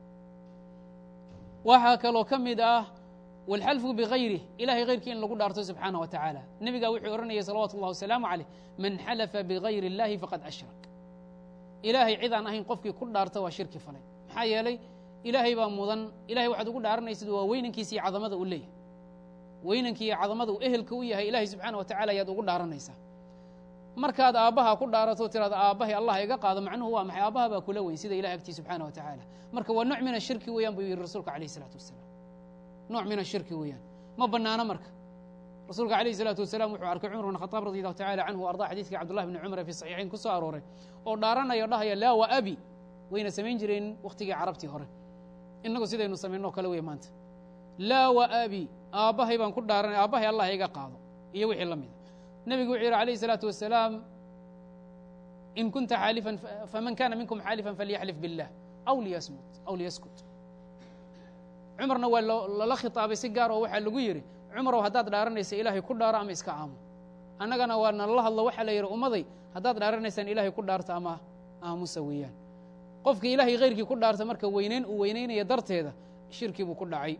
waxaa kaloo ka mid ah wاlxalfu bغayrih ilahay hayrkii in lagu dhaarto subxaana wa tacaala nebigaa wuxuu odhanayay salawatu اllah wasalaamu calayh man xalafa bigayr اllahi faqad ashrak ilaahay cid aan ahayn qofkii ku dhaarta waa shirki falay maxaa yeelay ilaahay baa mudan ilahay waxaad ugu dhaaranaysid waa weynankiisa iyo cadamada uu leeyahay weynankii iyo cadamada uu ehelka u yahay ilahay subxaana wa tacala ayaad ugu dhaaranaysaa markaad aabbaha ku dhaarato tiraada aabbahay allah iga qaado macnuhu waa maxay aabbaha baa kula weyn sida ilahay agtii subxaana wa tacaala marka waa nooc min ashirki weeyaan buu yihi rasuulka alayh isalaatu wasalaam nooc min ashirki weeyaan ma bannaano marka rasuulka alayh isalaatu wasalaam wuxuu arkay cumar bn khataab radi allahu tacala canhu arda xadiidkii cabdullahi bni cumar fi saxiixayn ku soo arooray oo dhaaranaya o dhahaya laa wa abi wayna samayn jireen wakhtigii carabtii hore innagu sidaynu samaynoo kale wey maanta laa wa abi aabbahay baan ku dhaaranay aabbahay allah iga qaado iyo wixii la mida nebigu wuxuu yidhi alayh الsalaatu wasalaam in kunta xaalifan faman kana minkum xaalifan falyaxlif biاllah aw liyasmut aw liyaskut cumarna waa lala khitaabay si gaar oo waxaa lagu yidhi cumarow haddaad dhaaranaysa ilaahay ku dhaaro ama iska aamo annagana waa nalala hadlo waxaa la yidhi ummaday haddaad dhaaranaysaan ilaahay ku dhaarta ama aamusa weeyaan qofkii ilaahay hayrkii ku dhaarta marka weyneyn uu weyneynaya darteeda shirkii buu ku dhacay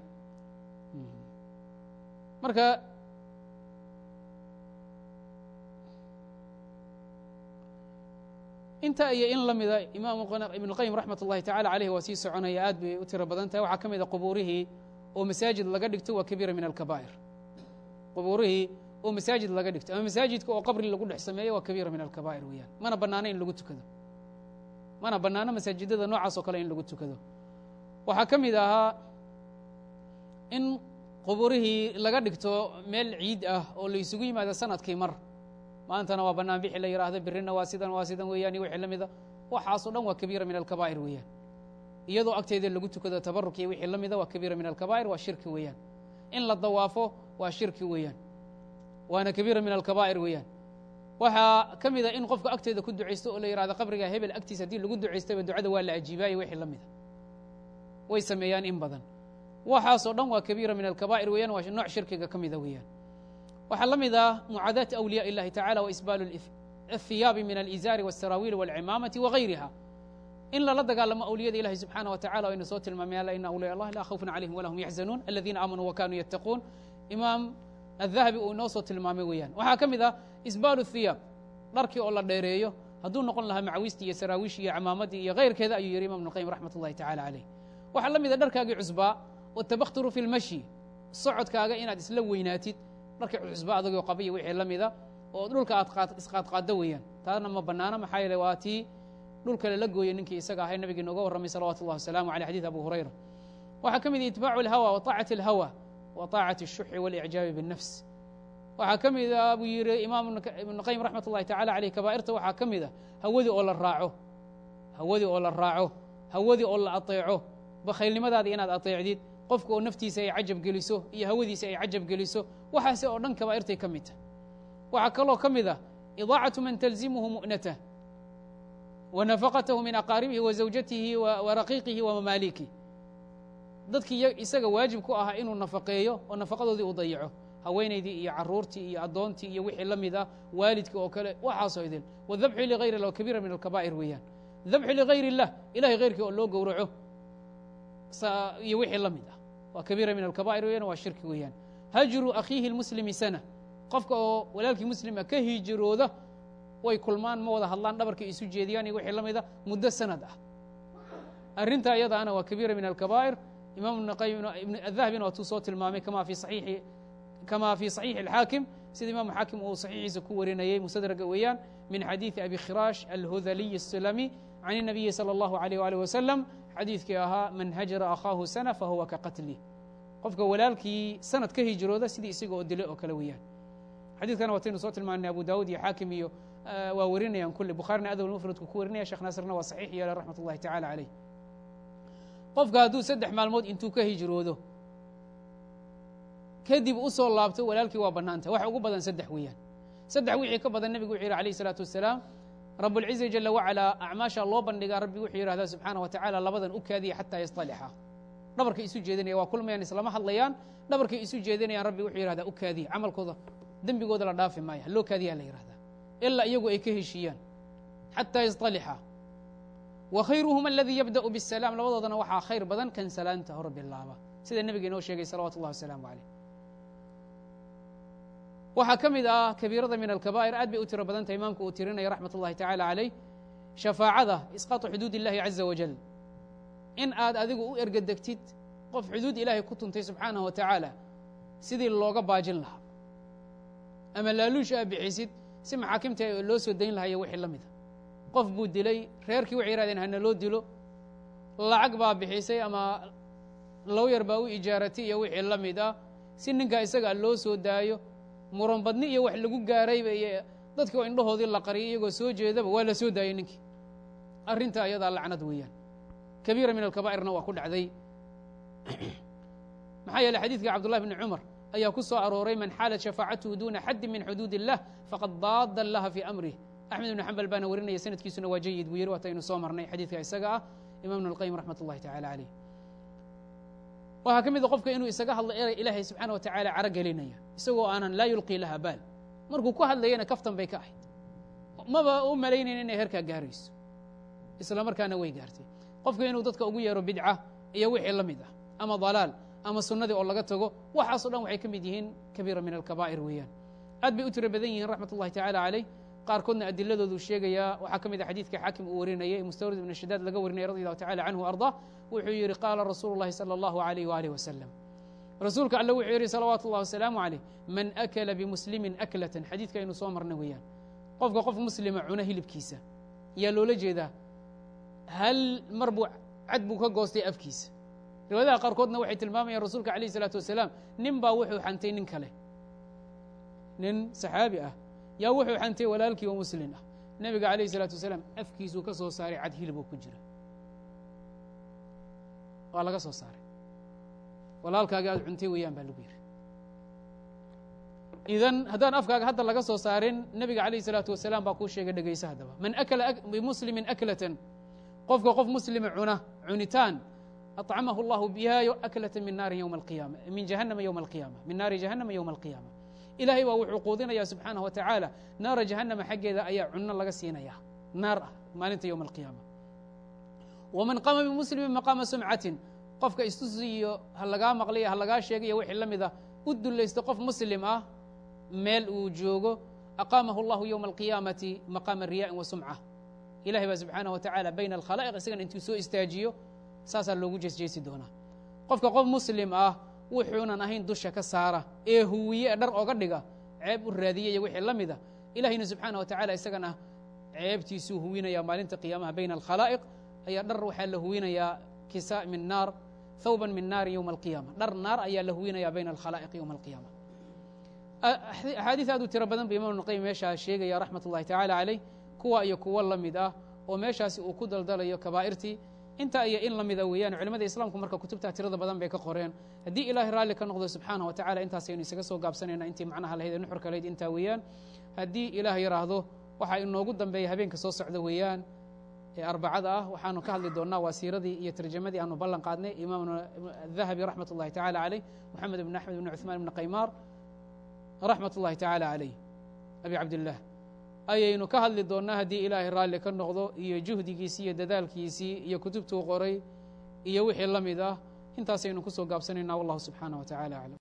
marka inta iyo in la mida imaam ibn اlqayim raxmat اllahi tacala aleyh waa sii soconaya aad bay u tiro badan tahay waxaa ka mida qubuurihii oo masaajid laga dhigto waa kabiira min alkabaa'ir qubuurihii oo masaajid laga dhigto ama masaajidka oo qabri lagu dhex sameeyo waa kabiira min alkabaa'ir weeyaan mana bannaano in lagu tukado mana bannaano masaajidada noocaas oo kale in lagu tukado waxaa ka mid ahaa in qubuurihii laga dhigto meel ciid ah oo la isugu yimaado sanadkii mar maantana waa bannaan bixi la yidhaahdo birina waa sidan waa sidan weeyaan iyo wixii la mida waxaasoo dhan waa kabiira min alkabaa'ir weeyaan iyadoo agteeda lagu tukado tabaruk iyo wixii la mida waa kabiira min alkabaa'ir waa shirki weeyaan in la dawaafo waa shirki weeyaan waana kabiira min alkabaa'ir weeyaan waxaa ka mida in qofka agteeda ku ducaysto oo la yidhahdo qabriga hebel agtiisa haddii lagu ducaystayba ducada waa la ajiibaayo wixii la mida way sameeyaan in badan waxaasoo dhan waa kabiira min alkabaa'ir weeyaan waa nooc shirkiga ka mida weeyaan waxaa la mid ah mucaadaati awliya اllahi tacala waisbaalu اthiyaabi min alizaari wاsaraawiil wاlcimaamati wagayriha in lala dagaalamo awliyada ilahi subxaana wa tacala o aynu soo tilmaamay ala ina awliya allah laa khawfun calayhim wala hum yaxzanuun aladiina aamanuu wakanuu yattaquun imaam adahabi uu inoo soo tilmaamay weeyaan waxaa ka mid ah isbaalu thiyaab dharkii oo la dheereeyo hadduu noqon lahaa macawiistii iyo saraawiishii iyo camaamadii iyo kayrkeeda ayuu yihi imam ibnuqayim raxmat اllahi tacala caleyh waxaa la mid a dharkaagii cusbaa watabakturu fi lmashyi socodkaaga inaad isla weynaatid dharkii cusba adagoo qabiya wixii la mida oo dhulka aad isqaadqaaddo weeyaan taana ma bannaano maxaa yeele waa tii dhulka lala gooyey ninkii isaga ahay nabigii nooga warramay salawatu اllah wasalaamu aleyh xadيث abu hurayra waxaa ka mid itbaacu اlhawa wa طaacati اlhawa wa طaacati الshuxi waاlicjaabi bالnafs waxaa ka mid a buu yihi imaam ibnu qayim raxmat اllahi tacala aleyh kabaa'irta waxaa ka mid a hawadii oo la raaco hawadii oo la raaco hawadii oo la aطeeco bakhaylnimadaadii inaad aطeecdid qofka oo naftiisa ay cajab geliso iyo hawadiisa ay cajab geliso waxaase oo dhan kabaa'irtay ka mid tah waxaa kaloo ka mid ah idaacatu man talzimuhu mu'natah wa nafaqatahu min aqaaribihi wa zawjatihi wa raqiiqihi wa mamaaliki dadkii isaga waajib ku ahaa inuu nafaqeeyo oo nafaqadoodii u dayaco haweenaydii iyo caruurtii iyo addoontii iyo wixii la mid ah waalidka oo kale waxaasoo idil wadabxu ligayr illah kabiira min alkabaa'ir weeyaan dabxu ligayr illah ilahay hayrkii oo loo gowraco iyo wixii la mid ah waa kabiira min alkabaa'ir weeyaan waa shirki weeyaan hajru akhiihi اlmuslimi sana qofka oo walaalkii muslima ka hijirooda way kulmaan ma wada hadlaan dhabarkay isu jeediyaan iyo wixii la mida muddo sanad ah arrintaa iyadaana waa kabiira min alkabaa'ir imam ibn qayim adahabina waatuu soo tilmaamay kama fi saxiixi kama fi saxiixi alxaakim sida imaamu xaakim uu saxiixiisa ku warinayey musadraga weeyaan min xadiiثi abi khiraash alhudaliy الsulami can الnabiyi salى اllahu عalيh walih wasalam xadiidkii ahaa man hajara akhaahu sana fahuwa ka qatlih qofka walaalkii sanad ka hijrooda sidii isaga oo dilay oo kale weeyaan xadiidkana wataynu soo tilmaanay abu daawud iyo xaakim iyo waa warinayaan kulli bukhaarina adab mufradku ku warinaya shekh naasirna waa saxiix yeela raxmat ullahi tacala caleyh qofka hadduu saddex maalmood intuu ka hijroodo kadib u soo laabto walaalkii waa bannaanta waxa ugu badan saddex weeyaan saddex wixii ka badan nebigu wuxuu yihi alayh isalaatu wasalaam rabuاlciza jala wacalaa acmaasha loo bandhigaa rabbi wuxuu yidhahdaa subxaana wa tacala labadan u kaadiya xataa yastalixa dhabarkay isu jeedinaya waa kulmayaan islama hadlayaan dhabarkay isu jeedinayaan rabbi wuxuu yihahdaa u kaadiya camalkooda dembigooda la dhaafi maaya loo kaadiyaa la yihahdaa ilaa iyagu ay ka heshiiyaan xataa yastalixa wa khayruhum aladii yabda'u bisalaam labadoodana waxaa khayr badan kan salaanta hor bilaaba sida nebiga inoo sheegay salawatu اllah wasalaamu caleyh waxaa ka mid ah kabiirada min alkabaa'ir aad bay u tiro badan tahay imaamku uu tirinaya raxmat ullahi tacala caleyh shafaacada isqaatu xuduud illahi caza wajal in aad adigu u ergadegtid qof xuduud ilaahay ku tuntay subxaanahu wa tacaala sidii looga baajin lahaa ama laaluush aa bixisid si maxaakimta loo soo dayn lahayo wixii la mida qof buu dilay reerkii waxay yihahdeen hana loo dilo lacag baa bixisay ama lowyar baa u ijaaratay iyo wixii la mid ah si ninkaa isaga loo soo daayo muran badni iyo wax lagu gaarayba iyo dadkii oo indhahoodii la qariyay iyagoo soo jeedaba waa la soo daayey ninkii arrinta ayadaa lacnad weeyaan kabiira min alkabaa'irna waa ku dhacday maxaa yeeley xadiidka cabdullahi bni cumar ayaa ku soo arooray man xaalat shafaacatuhu duuna xaddin min xuduud illah faqad daada allaha fii amrih axmed ibnu xambal baana warinaya sanadkiisuna waa jayid buu yiri waataynu soo marnay xadiidka isaga ah imam ibn اlqayim raxmat ullahi tacala caleyh waxaa ka mid a qofka inuu isaga hadlo eray ilaahay subxaana wa tacala caro gelinaya isagoo aanan laa yulqii laha baal markuu ku hadlayana kaftan bay ka ahayd maba u malaynayn inay herkaa gaarayso isla markaana way gaartay qofka inuu dadka ugu yeero bidca iyo wixii la mid ah ama dalaal ama sunnadii oo laga tago waxaaso dhan waxay ka mid yihiin kabiira min alkabaa'ir weeyaan aad bay u tiro badan yihiin raxmat ullahi tacala caleyh qaarkoodna adiladoodu sheegayaa waxaa ka mid a xadiidka xaakim uu warinayay mustawrid ibn shadaad laga warinaya radi allahu tacala canhu ardaa wuxuu yidhi qaala rasuulu llahi sala allahu alayh waalih wasalam rasuulka alle wuxuu yidhi salawaatu ullahi wasalaamu caleyh man akala bimuslimin aklatan xadiidka aynu soo marnay weeyaan qofka qof muslima cuna hilibkiisa yaa loola jeedaa hal mar buu cad buu ka goostay afkiisa riwaayadaha qaarkoodna waxay tilmaamayaan rasuulka alayh isalaatu wasalaam nin baa wuxuu xantay nin kale nin saxaabi ah yaa wuxuu xantay walaalkii oo muslin ah nebiga alayh isalaatu wasalaam afkiisuu ka soo saaray cad hiliboo ku jira waa laga soo saaray walaalkaaga aad cuntay weeyaan baa lagu yidhi idan haddaan afkaaga hadda laga soo saarin nebiga alayh isalaatu wasalaam baa kuu sheegay dhegaysa haddaba man akala bimuslimin aklatan qofka qof muslima cuna cunitaan acamahu allahu biha aklata min naari yowma alqiyama min jahannama yowma alqiyama min naari jahannama yowma alqiyama ilahay baa wuxuu quudinaya subxaanaه wa tacaala naara jahannama xaggeeda ayaa cunno laga siinaya naar ah maalinta yowma alqiyaama waman qaama bimuslimin maqaama sumcatin qofka istusiyo ha lagaa maqlay ha lagaa sheegayo wixii la mida u dulaysta qof muslim ah meel uu joogo aqaamahu allahu yowma alqiyaamati maqaama riya'in wa sumca ilahay baa subxaanaه wa tacala bayna alkhalaa'iq isagana intuu soo istaajiyo saasaa loogu jeesjeesi doonaa qofka qof muslim ah wuxuunan ahayn dusha ka saara ee huwiye dhar oga dhiga ceeb u raadiya iyo wixii la mida ilahayna subxaana wa tacala isagana ceebtiisuu huwinaya maalinta qiyaamaha bayna alkhalaa'iq ayaa dhar waxaa la huwinayaa kisa min naar thawban min naari yowma alqiyama dhar naar ayaa la huwinaya bayna alkhalaa'iq yowma alqiyama axaadiis aad u tiro badan ba imam ibnuqayim meeshaa sheegaya raxmat ullahi tacala caleyh kuwa iyo kuwo la mid ah oo meeshaasi uu ku daldalayo kabaa'irtii intaa iyo in la mida weeyaan culimada islaamku marka kutubtaa tirada badan bay ka qoreen haddii ilaahay raalli ka noqdo subxaana wa tacala intaasaynu isaga soo gaabsanayna intii macnaha lahayd ee nuxurka lahayd intaa weeyaan haddii ilaah yidhaahdo waxaa inoogu dambeeya habeenka soo socda weeyaan ee arbacada ah waxaanu ka hadli doonnaa waa siiradii iyo tarjamadii aanu ballan qaadnay imaamuna dahabi raxmat ullahi tacala caleyh moxamed ibn axmed ibn cuثmaan ibn qaymaar raxmat ullahi tacala caleyh abi cabdillaah ayaynu ka hadli doonnaa haddii ilaahay raalli ka noqdo iyo juhdigiisii iyo dadaalkiisii iyo kutubtuu qoray iyo wixii la mid ah intaasaynu ku soo gaabsanaynaa wallahu subxaanah wa tacala aclam